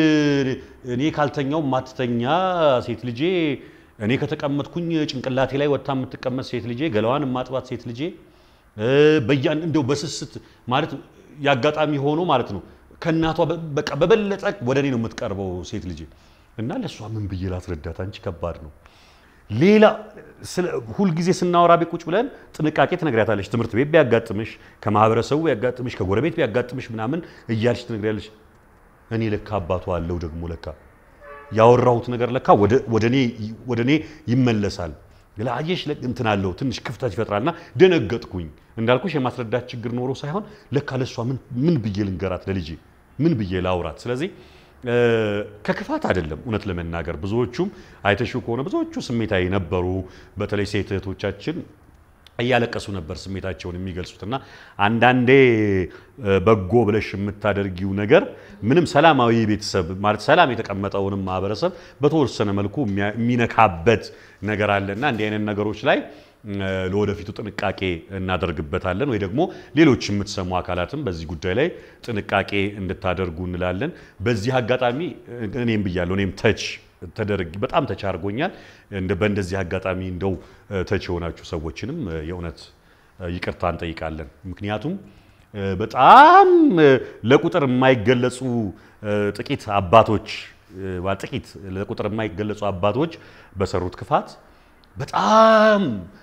እኔ ካልተኛው ማትተኛ ሴት ልጄ፣ እኔ ከተቀመጥኩኝ ጭንቅላቴ ላይ ወጥታ የምትቀመጥ ሴት ልጄ፣ ገላዋን የማጥባት ሴት ልጄ በያን እንደው በስስት ማለት ያጋጣሚ ሆኖ ማለት ነው ከእናቷ በ- በቃ በበለጠ ወደ እኔ ነው የምትቀርበው ሴት ልጄ እና ለእሷ ምን ብዬ ላስረዳት? አንቺ ከባድ ነው። ሌላ ስለ- ሁልጊዜ ስናወራ ቤት ቁጭ ብለን ጥንቃቄ ትነግሪያታለሽ። ትምህርት ቤት ቢያጋጥምሽ፣ ከማህበረሰቡ ቢያጋጥምሽ፣ ከጎረቤት ቢያጋጥምሽ ምናምን እያልሽ ትነግሪያለሽ። እኔ ለካ አባቷ አለው ደግሞ ለካ ያወራሁት ነገር ለካ ወደ- ወደ እኔ- ወደ እኔ ይመለሳል። ለአየሽ እንትን አለው ትንሽ ክፍተት ይፈጥራልና ደነገጥኩኝ። እንዳልኩሽ የማስረዳት ችግር ኖሮ ሳይሆን ለካ ለሷ ምን ምን ብዬ ልንገራት ለልጄ ምን ብዬ ላውራት? ስለዚህ እ፣ ከክፋት አይደለም እውነት ለመናገር ብዙዎቹም አይተሽው ከሆነ ብዙዎቹ ስሜታዊ ነበሩ። በተለይ ሴት እህቶቻችን እያለቀሱ ነበር ስሜታቸውን የሚገልጹት እና አንዳንዴ እ፣ በጎ ብለሽ የምታደርጊው ነገር ምንም ሰላማዊ ቤተሰብ ማለት ሰላም የተቀመጠውንም ማህበረሰብ በተወሰነ መልኩ የሚያ- የሚነካበት ነገር አለና እንዲህ አይነት ነገሮች ላይ እ፣ ለወደፊቱ ጥንቃቄ እናደርግበታለን ወይ ደግሞ ሌሎች የምትሰሙ አካላትም በዚህ ጉዳይ ላይ ጥንቃቄ እንድታደርጉ እንላለን። በዚህ አጋጣሚ እ፣ እኔም ብያለሁ እኔም ተች ተደርግ በጣም ተች አድርጎኛል። እንደ በእንደዚህ አጋጣሚ እንደው እ፣ ተች የሆናችሁ ሰዎችንም እ፣ የእውነት እ፣ ይቅርታ እንጠይቃለን። ምክንያቱም እ፣ በጣም እ፣ ለቁጥር የማይገለጹ እ፣ ጥቂት አባቶች እ፣ ባ- ጥቂት ለቁጥር የማይገለጹ አባቶች በሰሩት ክፋት በጣም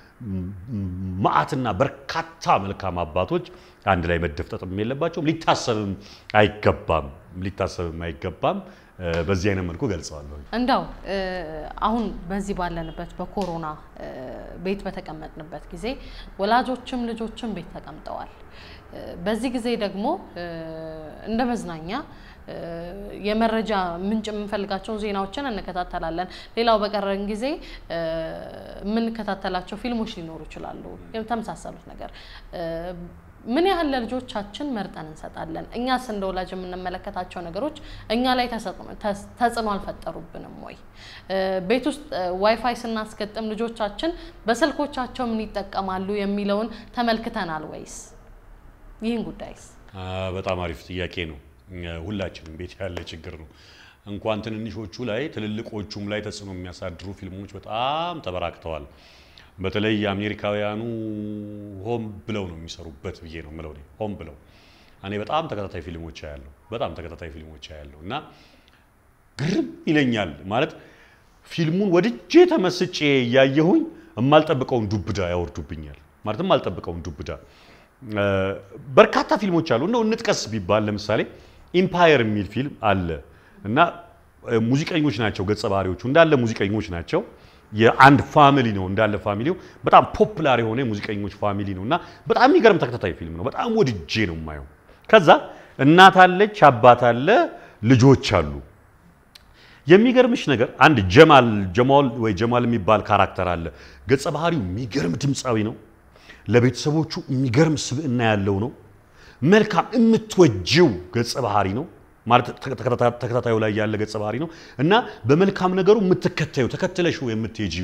መዓትና በርካታ መልካም አባቶች አንድ ላይ መደፍጠጥም የለባቸውም። ሊታሰብም አይገባም ሊታሰብም አይገባም። እ፣ በዚህ አይነት መልኩ ገልጸዋለሁ። እንዳው እ፣ አሁን በዚህ ባለንበት በኮሮና እ፣ ቤት በተቀመጥንበት ጊዜ ወላጆችም ልጆችም ቤት ተቀምጠዋል። እ፣ በዚህ ጊዜ ደግሞ እ፣ እንደ መዝናኛ እ፣ የመረጃ ምንጭ የምንፈልጋቸውን ዜናዎችን እንከታተላለን። ሌላው በቀረን ጊዜ እ፣ የምንከታተላቸው ፊልሞች ሊኖሩ ይችላሉ። የተመሳሰሉት ነገር እ፣ ምን ያህል ለልጆቻችን መርጠን እንሰጣለን? እኛስ እንደ ወላጅ የምንመለከታቸው ነገሮች እኛ ላይ ተሰጥኖ- ተስ- ተጽዕኖ አልፈጠሩብንም ወይ? እ፣ ቤት ውስጥ እ፣ ዋይፋይ ስናስገጥም ልጆቻችን በስልኮቻቸው ምን ይጠቀማሉ የሚለውን ተመልክተናል ወይስ? ይህን ጉዳይስ አ፣ በጣም አሪፍ ጥያቄ ነው። እ፣ ሁላችንም ቤት ያለ ችግር ነው። እንኳን ትንንሾቹ ላይ ትልልቆቹም ላይ ተጽዕኖ የሚያሳድሩ ፊልሞች በጣም ተበራክተዋል። በተለይ የአሜሪካውያኑ ሆም ብለው ነው የሚሰሩበት ብዬ ነው የምለው እኔ። ሆም ብለው እኔ በጣም ተከታታይ ፊልሞች ያለው በጣም ተከታታይ ፊልሞች ያለው እና ግርም ይለኛል ማለት ፊልሙን ወድጄ ተመስጬ እያየሁኝ የማልጠብቀውን ዱብዳ ያወርዱብኛል። ማለት የማልጠብቀውን ዱብዳ እ፣ በርካታ ፊልሞች አሉ። እንደው እንጥቀስ ቢባል ለምሳሌ ኢምፓየር የሚል ፊልም አለ እና እ፣ ሙዚቀኞች ናቸው ገጸ ባህሪዎቹ እንዳለ ሙዚቀኞች ናቸው። የአንድ ፋሚሊ ነው እንዳለ ፋሚሊው በጣም ፖፕላር የሆነ የሙዚቀኞች ፋሚሊ ነው እና በጣም የሚገርም ተከታታይ ፊልም ነው። በጣም ወድጄ ነው የማየው። ከዛ እናት አለች፣ አባት አለ፣ ልጆች አሉ። የሚገርምሽ ነገር አንድ ጀማል ጀማል ወይ ጀማል የሚባል ካራክተር አለ። ገጸ ባህሪው የሚገርም ድምፃዊ ነው። ለቤተሰቦቹ የሚገርም ስብዕና ያለው ነው። መልካም የምትወጂው ገጸ ባህሪ ነው ማለት ተከታታ- ተከታታዩ ላይ ያለ ገጸ ባህሪ ነው እና በመልካም ነገሩ የምትከተዩ ተከትለሽው የምትሄጂው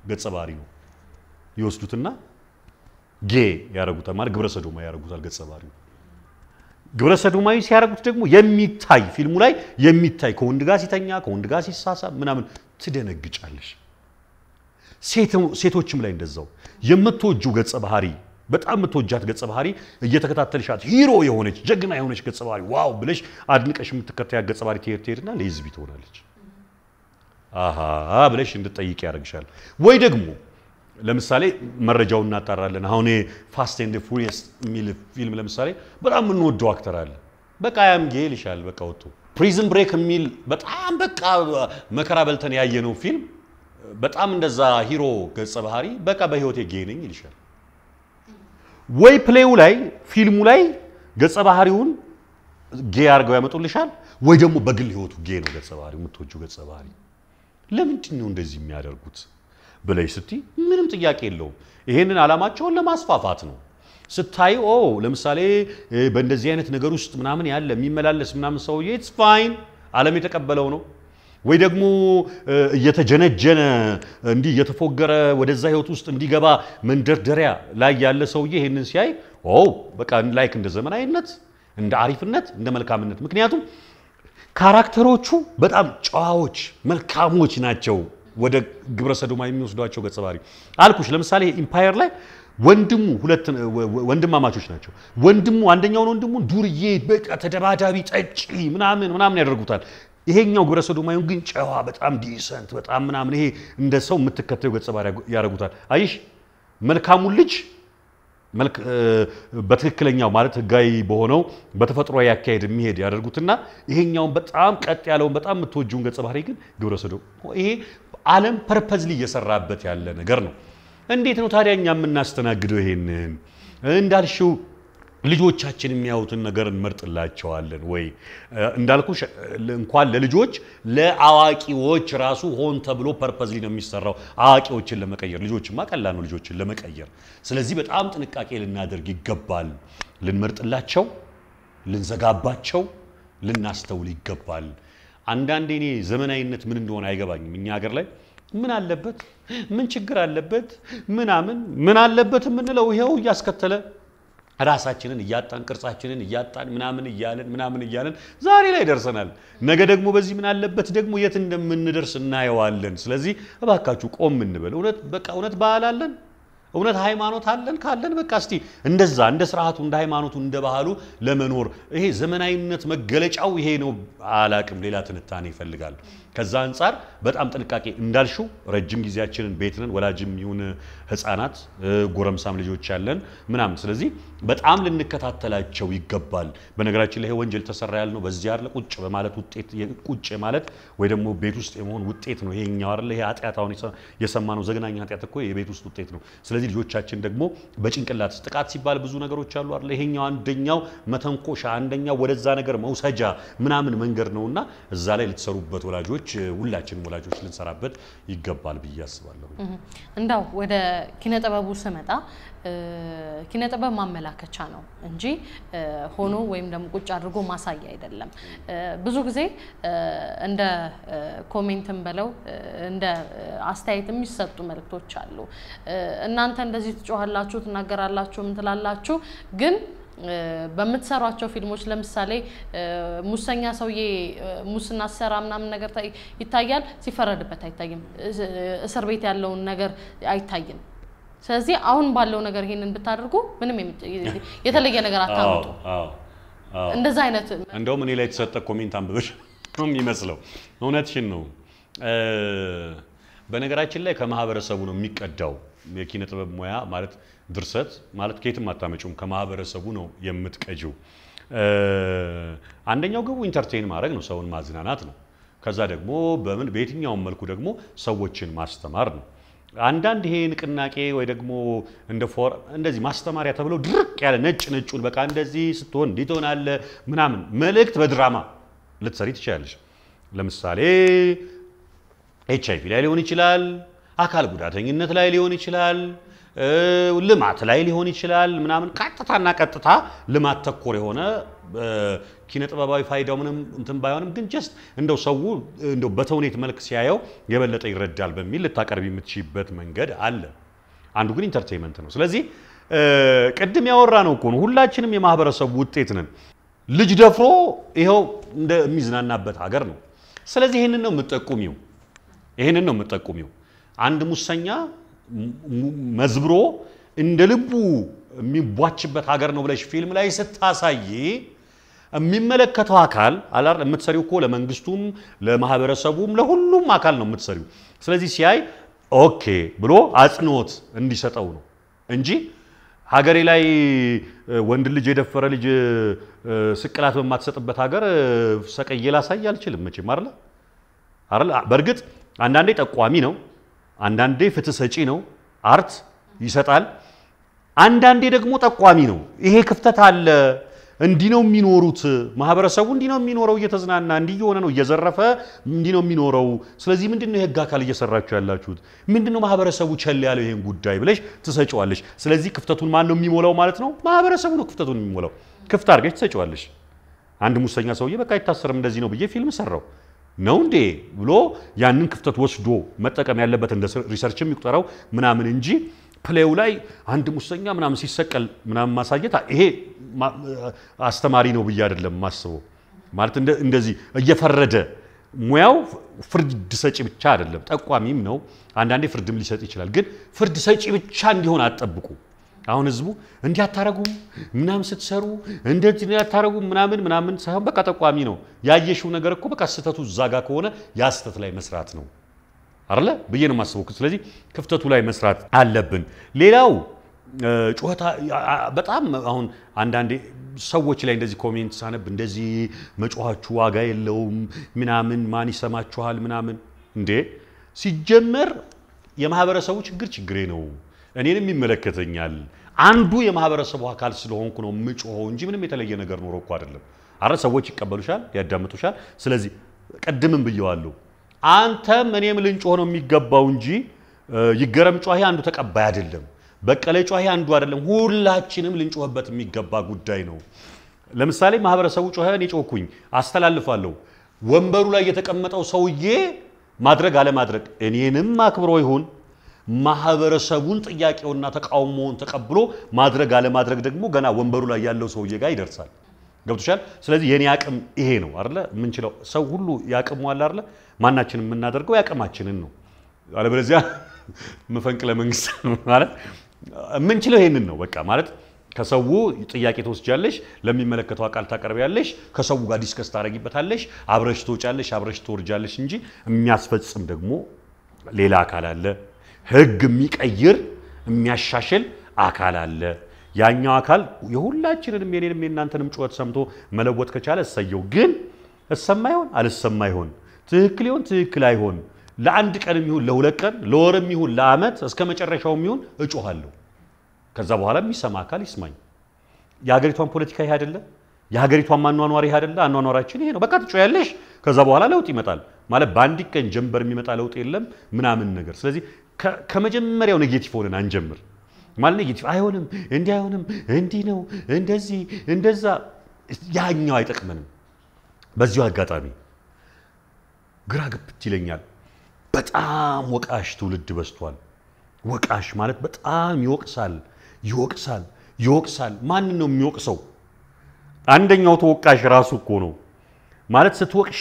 ገጸ ባህሪ ነው ይወስዱትና ጌ ያደርጉታል፣ ማለት ግብረ ሰዶማዊ ያደርጉታል ገጸ ባህሪው። ግብረ ሰዶማዊ ሲያደርጉት ደግሞ የሚታይ ፊልሙ ላይ የሚታይ ከወንድ ጋር ሲተኛ ከወንድ ጋር ሲሳሳብ ምናምን ትደነግጫለሽ። ሴቶችም ላይ እንደዛው የምትወጁ ገጸ ባህሪ በጣም የምትወጃት ገጸ ባህሪ እየተከታተልሻት ሂሮ የሆነች ጀግና የሆነች ገጸ ባህሪ ዋው ብለሽ አድንቀሽ የምትከታያት ገጸ ባህሪ ትሄድ ትሄድና ሌዝቢ ትሆናለች። አሃ ብለሽ እንድጠይቅ ያደርግሻል። ወይ ደግሞ ለምሳሌ መረጃውን እናጣራለን። አሁን ፋስት ኤንድ ፉሪየስ የሚል ፊልም ለምሳሌ በጣም የምንወደው አክተር አለ። በቃ ያም ጌ ይልሻል። በቃ ወጥቶ ፕሪዝን ብሬክ የሚል በጣም በቃ መከራ በልተን ያየነው ፊልም በጣም እንደዛ ሂሮ ገጸ ባህሪ በቃ በህይወቴ ጌ ነኝ ይልሻል። ወይ ፕሌው ላይ ፊልሙ ላይ ገጸ ባህሪውን ጌ አድርገው ያመጡልሻል። ወይ ደግሞ በግል ህይወቱ ጌ ነው ገጸ ባህሪው የምትወጂው ገጸ ባህሪ። ለምንድን ነው እንደዚህ የሚያደርጉት ብለሽ ስትይ ምንም ጥያቄ የለውም። ይሄንን ዓላማቸውን ለማስፋፋት ነው። ስታይ ኦ ለምሳሌ በእንደዚህ አይነት ነገር ውስጥ ምናምን ያለ የሚመላለስ ምናምን ሰውዬ ኢትስ ፋይን ዓለም የተቀበለው ነው። ወይ ደግሞ እየተጀነጀነ እንዲህ እየተፎገረ ወደዛ ህይወት ውስጥ እንዲገባ መንደርደሪያ ላይ ያለ ሰውዬ ይሄንን ሲያይ ኦ በቃ ላይክ እንደ ዘመናዊነት፣ እንደ አሪፍነት፣ እንደ መልካምነት ምክንያቱም ካራክተሮቹ በጣም ጨዋዎች መልካሞች ናቸው። ወደ ግብረ ሰዶማ የሚወስዷቸው ገጸ ባህሪ አልኩሽ። ለምሳሌ ኢምፓየር ላይ ወንድሙ ሁለት ወንድማማቾች ናቸው። ወንድሙ አንደኛውን ወንድሙን ዱርዬ በቃ ተደባዳቢ ጠጪ ምናምን ምናምን ያደርጉታል። ይሄኛው ግብረ ሰዶማዊውን ግን ጨዋ በጣም ዲሰንት በጣም ምናምን ይሄ እንደ ሰው የምትከተዩ ገጸ ባህሪ ያደርጉታል። አይሽ መልካሙን ልጅ በትክክለኛው ማለት ህጋዊ በሆነው በተፈጥሮ ያካሄድ የሚሄድ ያደርጉትና ይሄኛውን በጣም ቀጥ ያለውን በጣም የምትወጂውን ገጸ ባህሪ ግን ግብረ ሰዶም ይሄ ዓለም ፐርፐዝሊ እየሰራበት ያለ ነገር ነው። እንዴት ነው ታዲያ እኛ የምናስተናግደው? ይሄንን እንዳልሽው ልጆቻችን የሚያዩትን ነገር እንመርጥላቸዋለን ወይ? እንዳልኩሽ እንኳን ለልጆች ለአዋቂዎች ራሱ ሆን ተብሎ ፐርፐዝሊ ነው የሚሰራው አዋቂዎችን ለመቀየር። ልጆችማ ቀላል ነው ልጆችን ለመቀየር። ስለዚህ በጣም ጥንቃቄ ልናደርግ ይገባል። ልንመርጥላቸው፣ ልንዘጋባቸው፣ ልናስተውል ይገባል። አንዳንዴ እኔ ዘመናዊነት ምን እንደሆነ አይገባኝም። እኛ ሀገር ላይ ምን አለበት ምን ችግር አለበት ምናምን ምን አለበት የምንለው ይኸው እያስከተለ ራሳችንን እያጣን ቅርጻችንን እያጣን ምናምን እያለን ምናምን እያለን ዛሬ ላይ ደርሰናል። ነገ ደግሞ በዚህ ምን አለበት ደግሞ የት እንደምንደርስ እናየዋለን። ስለዚህ እባካችሁ ቆም እንበል። እውነት በቃ እውነት ባህል አለን እውነት ሃይማኖት አለን ካለን በቃ እስቲ እንደዛ እንደ ስርዓቱ እንደ ሃይማኖቱ እንደ ባህሉ ለመኖር ይሄ ዘመናዊነት መገለጫው ይሄ ነው አላቅም። ሌላ ትንታኔ ይፈልጋል። ከዛ አንጻር በጣም ጥንቃቄ እንዳልሽው ረጅም ጊዜያችንን ቤት ነን፣ ወላጅም ይሁን ህፃናት፣ ጎረምሳም ልጆች ያለን ምናምን። ስለዚህ በጣም ልንከታተላቸው ይገባል። በነገራችን ላይ ይሄ ወንጀል ተሰራ ያልነው በዚህ አይደለ ቁጭ በማለት ውጤት ቁጭ ማለት ወይ ደግሞ ቤት ውስጥ የመሆን ውጤት ነው ይሄኛው አይደለ። ይሄ ኃጢአት አሁን የሰማነው ዘግናኝ ኃጢአት እኮ የቤት ውስጥ ውጤት ነው። ስለዚህ ልጆቻችን ደግሞ በጭንቅላት ጥቃት ሲባል ብዙ ነገሮች አሉ አይደለ። ይሄኛው አንደኛው መተንኮሻ፣ አንደኛው ወደዛ ነገር መውሰጃ ምናምን መንገድ ነውና እዛ ላይ ልትሰሩበት ወላጆች ሁላችንም ወላጆች ልንሰራበት ይገባል ብዬ አስባለሁ። እንዳው ወደ ኪነ ጥበቡ ስመጣ ኪነ ጥበብ ማመላከቻ ነው እንጂ ሆኖ ወይም ደግሞ ቁጭ አድርጎ ማሳያ አይደለም። ብዙ ጊዜ እንደ ኮሜንትም በለው እንደ አስተያየት የሚሰጡ መልእክቶች አሉ። እናንተ እንደዚህ ትጮኋላችሁ፣ ትናገራላችሁ፣ ምን ትላላችሁ ግን በምትሰሯቸው ፊልሞች ለምሳሌ ሙሰኛ ሰውዬ ሙስና ሲሰራ ምናምን ነገር ይታያል፣ ሲፈረድበት አይታይም። እስር ቤት ያለውን ነገር አይታይም። ስለዚህ አሁን ባለው ነገር ይሄንን ብታደርጉ ምንም የተለየ ነገር አታመጡ። እንደዛ አይነት እንደውም እኔ ላይ የተሰጠ ኮሜንት አንብበሽ ነው የሚመስለው። እውነትሽን ነው። በነገራችን ላይ ከማህበረሰቡ ነው የሚቀዳው የኪነ ጥበብ ሙያ ማለት ድርሰት ማለት ከየትም አታመጪውም፣ ከማህበረሰቡ ነው የምትቀጂው። አንደኛው ግቡ ኢንተርቴን ማድረግ ነው፣ ሰውን ማዝናናት ነው። ከዛ ደግሞ በምን በየትኛውም መልኩ ደግሞ ሰዎችን ማስተማር ነው። አንዳንድ ይሄ ንቅናቄ ወይ ደግሞ እንደ ፎር እንደዚህ ማስተማሪያ ተብሎ ድርቅ ያለ ነጭ ነጩን በቃ እንደዚህ ስትሆን እንዲህ ትሆናለህ ምናምን መልእክት በድራማ ልትሰሪ ትችላለች። ለምሳሌ ኤች አይቪ ላይ ሊሆን ይችላል፣ አካል ጉዳተኝነት ላይ ሊሆን ይችላል፣ ልማት ላይ ሊሆን ይችላል ምናምን ቀጥታና ቀጥታ ልማት ተኮር የሆነ ኪነ ጥበባዊ ፋይዳው ምንም እንትን ባይሆንም ግን ጀስት እንደው ሰው እንደው በተውኔት መልክ ሲያየው የበለጠ ይረዳል በሚል ልታቀርብ የምትችይበት መንገድ አለ። አንዱ ግን ኢንተርቴንመንት ነው። ስለዚህ ቅድም ያወራ ነው እኮ ነው ሁላችንም የማህበረሰቡ ውጤት ነን። ልጅ ደፍሮ ይኸው እንደሚዝናናበት ሀገር ነው። ስለዚህ ይህንን ነው የምጠቁሚው፣ ይህንን ነው የምጠቁሚው። አንድ ሙሰኛ መዝብሮ እንደ ልቡ የሚቧችበት ሀገር ነው ብለሽ ፊልም ላይ ስታሳይ የሚመለከተው አካል አላር የምትሰሪው እኮ ለመንግስቱም ለማህበረሰቡም ለሁሉም አካል ነው የምትሰሪው። ስለዚህ ሲያይ ኦኬ ብሎ አጽንኦት እንዲሰጠው ነው እንጂ ሀገሬ ላይ ወንድ ልጅ የደፈረ ልጅ ስቅላት በማትሰጥበት ሀገር ሰቀዬ ላሳይ አልችልም መቼም አይደለ አይደለ። በእርግጥ አንዳንዴ ጠቋሚ ነው፣ አንዳንዴ ፍትህ ሰጪ ነው፣ አርት ይሰጣል። አንዳንዴ ደግሞ ጠቋሚ ነው። ይሄ ክፍተት አለ፣ እንዲህ ነው የሚኖሩት፣ ማህበረሰቡ እንዲህ ነው የሚኖረው፣ እየተዝናና እንዲህ እየሆነ ነው፣ እየዘረፈ እንዲህ ነው የሚኖረው። ስለዚህ ምንድን ነው የህግ አካል እየሰራችሁ ያላችሁት? ምንድን ነው ማህበረሰቡ ቸል ያለው ይሄን ጉዳይ ብለሽ ትሰጪዋለሽ። ስለዚህ ክፍተቱን ማን ነው የሚሞላው ማለት ነው? ማህበረሰቡ ነው ክፍተቱን የሚሞላው። ክፍት አድርገሽ ትሰጪዋለሽ። አንድ ሙሰኛ ሰውዬ በቃ አይታሰርም እንደዚህ ነው ብዬ ፊልም ሰራው ነው እንዴ ብሎ ያንን ክፍተት ወስዶ መጠቀም ያለበት እንደ ሪሰርችም ይቁጠረው ምናምን እንጂ ፕሌው ላይ አንድ ሙሰኛ ምናምን ሲሰቀል ምናምን ማሳየት ይሄ አስተማሪ ነው ብዬ አይደለም ማስበው። ማለት እንደዚህ እየፈረደ ሙያው ፍርድ ሰጪ ብቻ አይደለም፣ ጠቋሚም ነው። አንዳንዴ ፍርድም ሊሰጥ ይችላል። ግን ፍርድ ሰጪ ብቻ እንዲሆን አትጠብቁ። አሁን ህዝቡ እንዲህ አታረጉም ምናምን ስትሰሩ እንደዚህ አታረጉም ምናምን ምናምን ሳይሆን በቃ ጠቋሚ ነው። ያየሽው ነገር እኮ በቃ ስህተቱ እዛ ጋ ከሆነ ያ ስህተት ላይ መስራት ነው አይደለ ብዬ ነው የማስበው። ስለዚህ ክፍተቱ ላይ መስራት አለብን። ሌላው ጩኸታ በጣም አሁን አንዳንዴ ሰዎች ላይ እንደዚህ ኮሜንት ሳነብ እንደዚህ መጮኋችሁ ዋጋ የለውም ምናምን ማን ይሰማችኋል ምናምን እንዴ ሲጀመር የማህበረሰቡ ችግር ችግሬ ነው እኔንም ይመለከተኛል። አንዱ የማህበረሰቡ አካል ስለሆንኩ ነው የምጮኸው እንጂ ምንም የተለየ ነገር ኖሮ እኮ አይደለም። አረ ሰዎች ይቀበሉሻል፣ ያዳምጡሻል። ስለዚህ ቅድምም ብየዋለሁ፣ አንተም እኔም ልንጮህ ነው የሚገባው እንጂ ይገረም ጮሄ አንዱ ተቀባይ አይደለም፣ በቀለ ጮሄ አንዱ አይደለም። ሁላችንም ልንጮህበት የሚገባ ጉዳይ ነው። ለምሳሌ ማህበረሰቡ ጮኸ፣ እኔ ጮኩኝ፣ አስተላልፋለሁ። ወንበሩ ላይ የተቀመጠው ሰውዬ ማድረግ አለማድረግ እኔንም አክብሮ ይሁን ማህበረሰቡን ጥያቄውና ተቃውሞውን ተቀብሎ ማድረግ አለማድረግ ደግሞ ገና ወንበሩ ላይ ያለው ሰውዬ ጋር ይደርሳል። ገብቶሻል? ስለዚህ የኔ አቅም ይሄ ነው አይደለ? የምንችለው ሰው ሁሉ ያቅሙ አለ አይደለ? ማናችን የምናደርገው ያቅማችንን ነው። አለበለዚያ መፈንቅለ መንግስት ማለት የምንችለው ይሄንን ነው። በቃ ማለት ከሰው ጥያቄ ትወስጃለሽ፣ ለሚመለከተው አካል ታቀርቢያለሽ፣ ከሰው ጋር ዲስከስ ታደርጊበታለሽ፣ አብረሽ ትወጫለሽ፣ አብረሽ ትወርጃለሽ እንጂ የሚያስፈጽም ደግሞ ሌላ አካል አለ። ህግ የሚቀይር የሚያሻሽል አካል አለ። ያኛው አካል የሁላችንንም የኔንም የእናንተንም ጩኸት ሰምቶ መለወጥ ከቻለ እሰየው። ግን እሰማ ይሆን አልሰማ ይሆን ትክክል ይሆን ትክክል አይሆን ለአንድ ቀንም ይሁን ለሁለት ቀን ለወርም ይሁን ለዓመት እስከ መጨረሻውም ይሁን እጮኋለሁ። ከዛ በኋላ የሚሰማ አካል ይስማኝ። የሀገሪቷን ፖለቲካ ይሄ አይደለ? የሀገሪቷን ማኗኗር ይሄ አይደለ? አኗኗራችን ይሄ ነው። በቃ ትጮያለሽ። ከዛ በኋላ ለውጥ ይመጣል ማለት በአንድ ቀን ጀንበር የሚመጣ ለውጥ የለም ምናምን ነገር። ስለዚህ ከመጀመሪያው ኔጌቲቭ ሆነን አንጀምር ማለት ኔጌቲቭ አይሆንም፣ እንዲህ አይሆንም፣ እንዲህ ነው፣ እንደዚህ እንደዛ፣ ያኛው አይጠቅመንም። በዚሁ አጋጣሚ ግራ ግብት ይለኛል። በጣም ወቃሽ ትውልድ በዝቷል። ወቃሽ ማለት በጣም ይወቅሳል፣ ይወቅሳል፣ ይወቅሳል። ማንን ነው የሚወቅሰው? አንደኛው ተወቃሽ ራሱ እኮ ነው ማለት ስትወቅሺ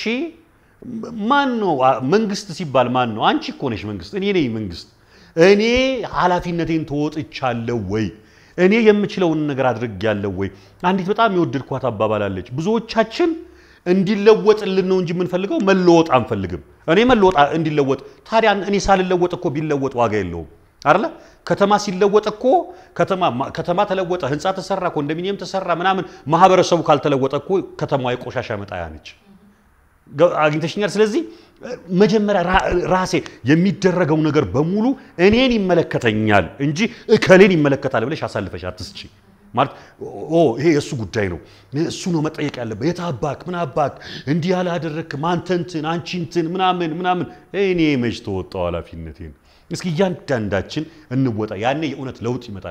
ማን ነው መንግስት ሲባል ማን ነው? አንቺ እኮ ነሽ መንግስት። እኔ ነኝ መንግስት። እኔ ኃላፊነቴን ተወጥቻለሁ ወይ? እኔ የምችለውን ነገር አድርጌያለሁ ወይ? አንዲት በጣም የወደድኳት አባባል አለች። ብዙዎቻችን እንዲለወጥልን ነው እንጂ የምንፈልገው መለወጥ አንፈልግም። እኔ መለወጥ እንዲለወጥ ታዲያ እኔ ሳልለወጥ እኮ ቢለወጥ ዋጋ የለውም አይደለ? ከተማ ሲለወጥ እኮ ከተማ ተለወጠ፣ ህንፃ ተሰራ፣ ኮንዶሚኒየም ተሰራ ምናምን፣ ማህበረሰቡ ካልተለወጠ እኮ ከተማዋ የቆሻሻ መጣያ ነች። አግኝተሽኛል። ስለዚህ መጀመሪያ ራሴ የሚደረገው ነገር በሙሉ እኔን ይመለከተኛል እንጂ እከሌን ይመለከታል ብለሽ አሳልፈሽ አትስጪ። ማለት ይሄ የእሱ ጉዳይ ነው፣ እሱ ነው መጠየቅ ያለበት። የት አባክ ምን አባክ እንዲህ ያላደረግክም አንተ እንትን አንቺ እንትን ምናምን ምናምን። እኔ መች ተወጣው ኃላፊነቴን። እስኪ እያንዳንዳችን እንወጣ። ያኔ የእውነት ለውጥ ይመጣል።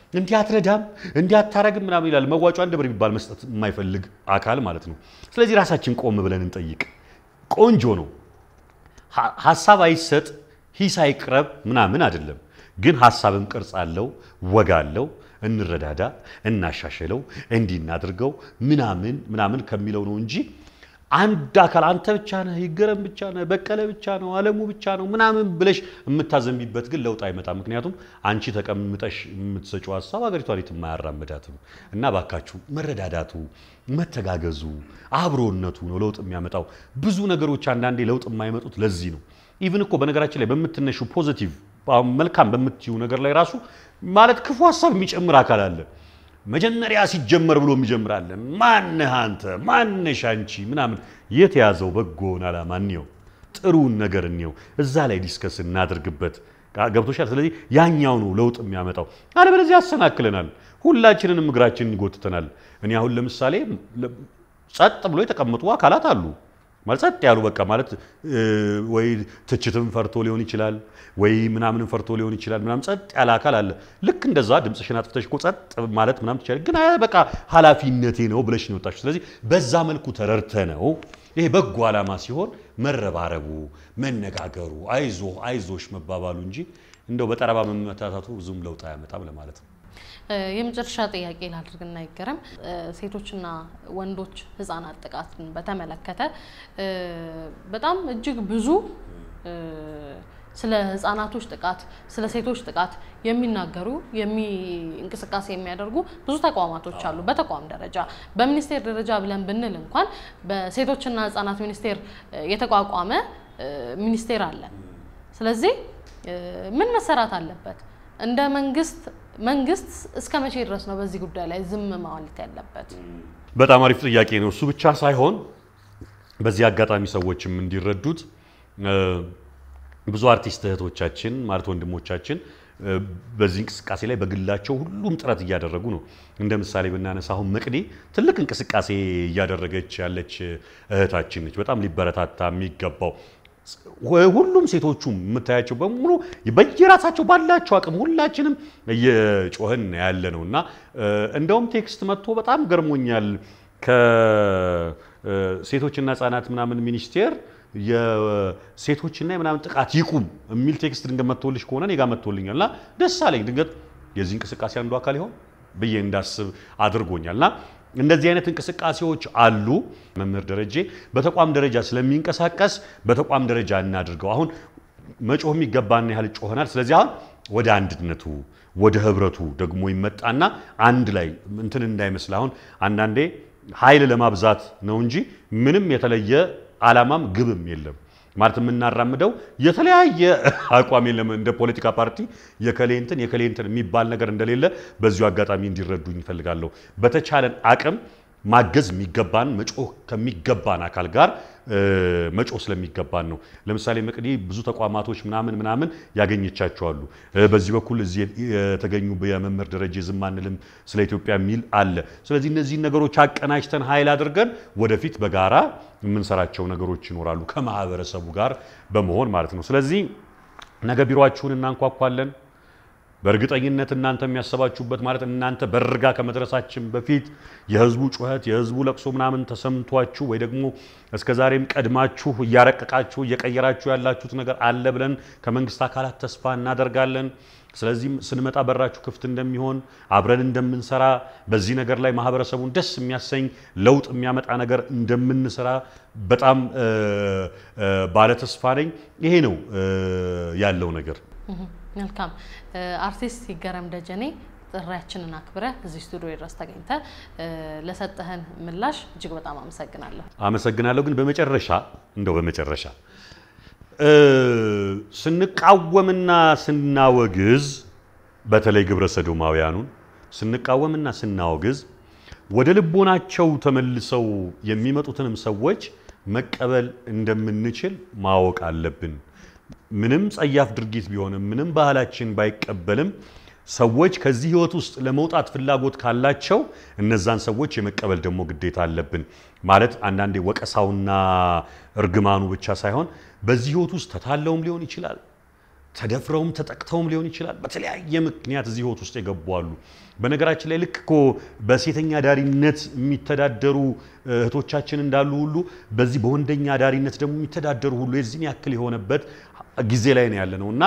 እንዲህ አትረዳም፣ እንዲህ አታረግም ምናምን ይላል። መዋጮ አንድ ብር የሚባል መስጠት የማይፈልግ አካል ማለት ነው። ስለዚህ ራሳችን ቆም ብለን እንጠይቅ። ቆንጆ ነው። ሀሳብ አይሰጥ ሂስ አይቅረብ ምናምን አይደለም። ግን ሀሳብም ቅርጽ አለው፣ ወግ አለው። እንረዳዳ፣ እናሻሽለው፣ እንዲህ እናድርገው ምናምን ምናምን ከሚለው ነው እንጂ አንድ አካል አንተ ብቻ ነህ፣ ይገረም ብቻ ነህ፣ በቀለ ብቻ ነው፣ አለሙ ብቻ ነው ምናምን ብለሽ የምታዘንቢበት ግን ለውጥ አይመጣም። ምክንያቱም አንቺ ተቀምጠሽ የምትሰጪው ሀሳብ ሀገሪቷን የትም አያራምዳትም። እና ባካችሁ መረዳዳቱ፣ መተጋገዙ፣ አብሮነቱ ነው ለውጥ የሚያመጣው። ብዙ ነገሮች አንዳንዴ ለውጥ የማይመጡት ለዚህ ነው። ኢቭን እኮ በነገራችን ላይ በምትነሹ ፖዚቲቭ መልካም በምትዩ ነገር ላይ ራሱ ማለት ክፉ ሀሳብ የሚጨምር አካል አለ። መጀመሪያ ሲጀመር ብሎ የሚጀምር አለ። ማነህ አንተ ማነሽ አንቺ ምናምን የተያዘው በጎን ዓላማ እንየው፣ ጥሩን ነገር እንየው፣ እዛ ላይ ዲስከስ እናድርግበት። ገብቶሻል? ስለዚህ ያኛው ነው ለውጥ የሚያመጣው። አለበለዚያ ያሰናክለናል፣ ሁላችንንም እግራችንን ይጎትተናል። እኔ አሁን ለምሳሌ ጸጥ ብሎ የተቀመጡ አካላት አሉ ማለት ጸጥ ያሉ በቃ ማለት ወይ ትችትም ፈርቶ ሊሆን ይችላል፣ ወይ ምናምንም ፈርቶ ሊሆን ይችላል። ምናምን ጸጥ ያለ አካል አለ። ልክ እንደዛ ድምፅሽን አጥፍተሽ እኮ ጸጥ ማለት ምናምን ትችላለሽ። ግን አይ በቃ ኃላፊነቴ ነው ብለሽ ነው የወጣሽው። ስለዚህ በዛ መልኩ ተረድተ ነው ይሄ በጎ ዓላማ ሲሆን መረባረቡ፣ መነጋገሩ፣ አይዞ አይዞሽ መባባሉ እንጂ እንደው በጠረባ መመታታቱ ብዙም ለውጥ አያመጣም ለማለት ነው። የመጨረሻ ጥያቄ ላድርግና ይገረም ሴቶችና ወንዶች ህጻናት ጥቃትን በተመለከተ በጣም እጅግ ብዙ ስለ ህጻናቶች ጥቃት ስለ ሴቶች ጥቃት የሚናገሩ እንቅስቃሴ የሚያደርጉ ብዙ ተቋማቶች አሉ። በተቋም ደረጃ በሚኒስቴር ደረጃ ብለን ብንል እንኳን በሴቶችና ህጻናት ሚኒስቴር የተቋቋመ ሚኒስቴር አለ። ስለዚህ ምን መሰራት አለበት? እንደ መንግስት መንግስት እስከ መቼ ድረስ ነው በዚህ ጉዳይ ላይ ዝም ማለት ያለበት? በጣም አሪፍ ጥያቄ ነው። እሱ ብቻ ሳይሆን በዚህ አጋጣሚ ሰዎችም እንዲረዱት ብዙ አርቲስት እህቶቻችን ማለት ወንድሞቻችን በዚህ እንቅስቃሴ ላይ በግላቸው ሁሉም ጥረት እያደረጉ ነው። እንደ ምሳሌ ብናነሳ አሁን መቅዲ ትልቅ እንቅስቃሴ እያደረገች ያለች እህታችን ነች። በጣም ሊበረታታ የሚገባው ሁሉም ሴቶቹም የምታያቸው በሙሉ በየራሳቸው ባላቸው አቅም ሁላችንም እየጮህን ያለ ነው እና እንደውም ቴክስት መጥቶ በጣም ገርሞኛል። ከሴቶችና ህጻናት ምናምን ሚኒስቴር የሴቶችና የምናምን ጥቃት ይቁም የሚል ቴክስት ድንገት መጥቶልሽ ከሆነ እኔ ጋ መጥቶልኛል እና ደስ አለኝ። ድንገት የዚህ እንቅስቃሴ አንዱ አካል ይሆን ብዬ እንዳስብ አድርጎኛል እና እንደዚህ አይነት እንቅስቃሴዎች አሉ። መምህር ደረጀ በተቋም ደረጃ ስለሚንቀሳቀስ በተቋም ደረጃ እናድርገው። አሁን መጮህ የሚገባን ያህል ጮኸናል። ስለዚህ አሁን ወደ አንድነቱ ወደ ህብረቱ ደግሞ ይመጣና አንድ ላይ እንትን እንዳይመስል አሁን አንዳንዴ ኃይል ለማብዛት ነው እንጂ ምንም የተለየ ዓላማም ግብም የለም። ማለት የምናራምደው የተለያየ አቋም የለም። እንደ ፖለቲካ ፓርቲ የከሌንትን የከሌንትን የሚባል ነገር እንደሌለ በዚሁ አጋጣሚ እንዲረዱኝ ይፈልጋለሁ። በተቻለን አቅም ማገዝ የሚገባን መጮህ ከሚገባን አካል ጋር መጮህ ስለሚገባን ነው። ለምሳሌ መቅዲ ብዙ ተቋማቶች ምናምን ምናምን ያገኘቻቸዋሉ። በዚህ በኩል እዚህ የተገኙ የመምህር ደረጀ ዝም አንልም ስለ ኢትዮጵያ የሚል አለ። ስለዚህ እነዚህን ነገሮች አቀናጅተን ኃይል አድርገን ወደፊት በጋራ የምንሰራቸው ነገሮች ይኖራሉ ከማህበረሰቡ ጋር በመሆን ማለት ነው። ስለዚህ ነገ ቢሮአችሁን እናንኳኳለን። በእርግጠኝነት እናንተ የሚያሰባችሁበት ማለት እናንተ በርጋ ከመድረሳችን በፊት የህዝቡ ጩኸት የህዝቡ ለቅሶ ምናምን ተሰምቷችሁ ወይ ደግሞ እስከ ዛሬም ቀድማችሁ እያረቀቃችሁ እየቀየራችሁ ያላችሁት ነገር አለ ብለን ከመንግስት አካላት ተስፋ እናደርጋለን። ስለዚህም ስንመጣ በራችሁ ክፍት እንደሚሆን አብረን እንደምንሰራ በዚህ ነገር ላይ ማህበረሰቡን ደስ የሚያሰኝ ለውጥ የሚያመጣ ነገር እንደምንሰራ በጣም ባለተስፋ ነኝ። ይሄ ነው ያለው ነገር። መልካም አርቲስት ይገረም ደጀኔ ጥሪያችንን አክብረህ እዚህ ስቱዲዮ ድረስ ተገኝተ ለሰጠህን ምላሽ እጅግ በጣም አመሰግናለሁ። አመሰግናለሁ። ግን በመጨረሻ እንደው በመጨረሻ ስንቃወምና ስናወግዝ በተለይ ግብረ ሰዶማውያኑን ስንቃወምና ስናወግዝ ወደ ልቦናቸው ተመልሰው የሚመጡትንም ሰዎች መቀበል እንደምንችል ማወቅ አለብን። ምንም ጸያፍ ድርጊት ቢሆንም ምንም ባህላችን ባይቀበልም ሰዎች ከዚህ ህይወት ውስጥ ለመውጣት ፍላጎት ካላቸው እነዛን ሰዎች የመቀበል ደግሞ ግዴታ አለብን። ማለት አንዳንዴ ወቀሳውና እርግማኑ ብቻ ሳይሆን በዚህ ህይወት ውስጥ ተታለውም ሊሆን ይችላል፣ ተደፍረውም ተጠቅተውም ሊሆን ይችላል። በተለያየ ምክንያት እዚህ ህይወት ውስጥ የገቡ አሉ። በነገራችን ላይ ልክ እኮ በሴተኛ አዳሪነት የሚተዳደሩ እህቶቻችን እንዳሉ ሁሉ በዚህ በወንደኛ አዳሪነት ደግሞ የሚተዳደሩ ሁሉ የዚህን ያክል የሆነበት ጊዜ ላይ ነው ያለ ነው እና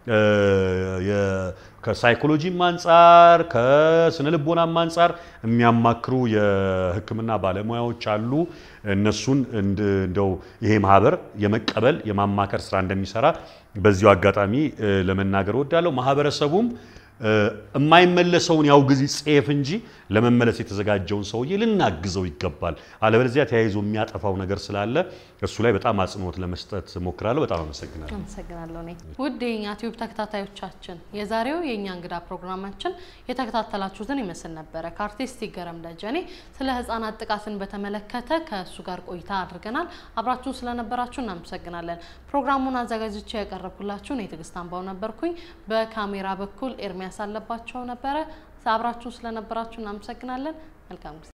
ከሳይኮሎጂም አንጻር ከስነ ልቦናም አንጻር የሚያማክሩ የሕክምና ባለሙያዎች አሉ። እነሱን እንደው ይሄ ማህበር የመቀበል የማማከር ስራ እንደሚሰራ በዚሁ አጋጣሚ ለመናገር እወዳለሁ። ማህበረሰቡም የማይመለሰውን ያውግዝ ይጸየፍ እንጂ ለመመለስ የተዘጋጀውን ሰውዬ ልናግዘው ይገባል። አለበለዚያ ተያይዞ የሚያጠፋው ነገር ስላለ እሱ ላይ በጣም አጽንኦት ለመስጠት ሞክራለሁ። በጣም አመሰግናለሁ። አመሰግናለሁ። እኔ ውድ የእኛ ቲዩብ ተከታታዮቻችን የዛሬው የእኛ እንግዳ ፕሮግራማችን የተከታተላችሁትን ይመስል ነበረ። ከአርቲስት ይገረም ደጀኔ ስለ ህጻናት ጥቃትን በተመለከተ ከእሱ ጋር ቆይታ አድርገናል። አብራችሁን ስለነበራችሁ እናመሰግናለን። ፕሮግራሙን አዘጋጅቼ ያቀረብኩላችሁ እኔ ትዕግስት አምባው ነበርኩኝ። በካሜራ በኩል ኤርሚያስ አለባቸው ነበረ። አብራችሁን ስለነበራችሁ እናመሰግናለን። መልካም ጊዜ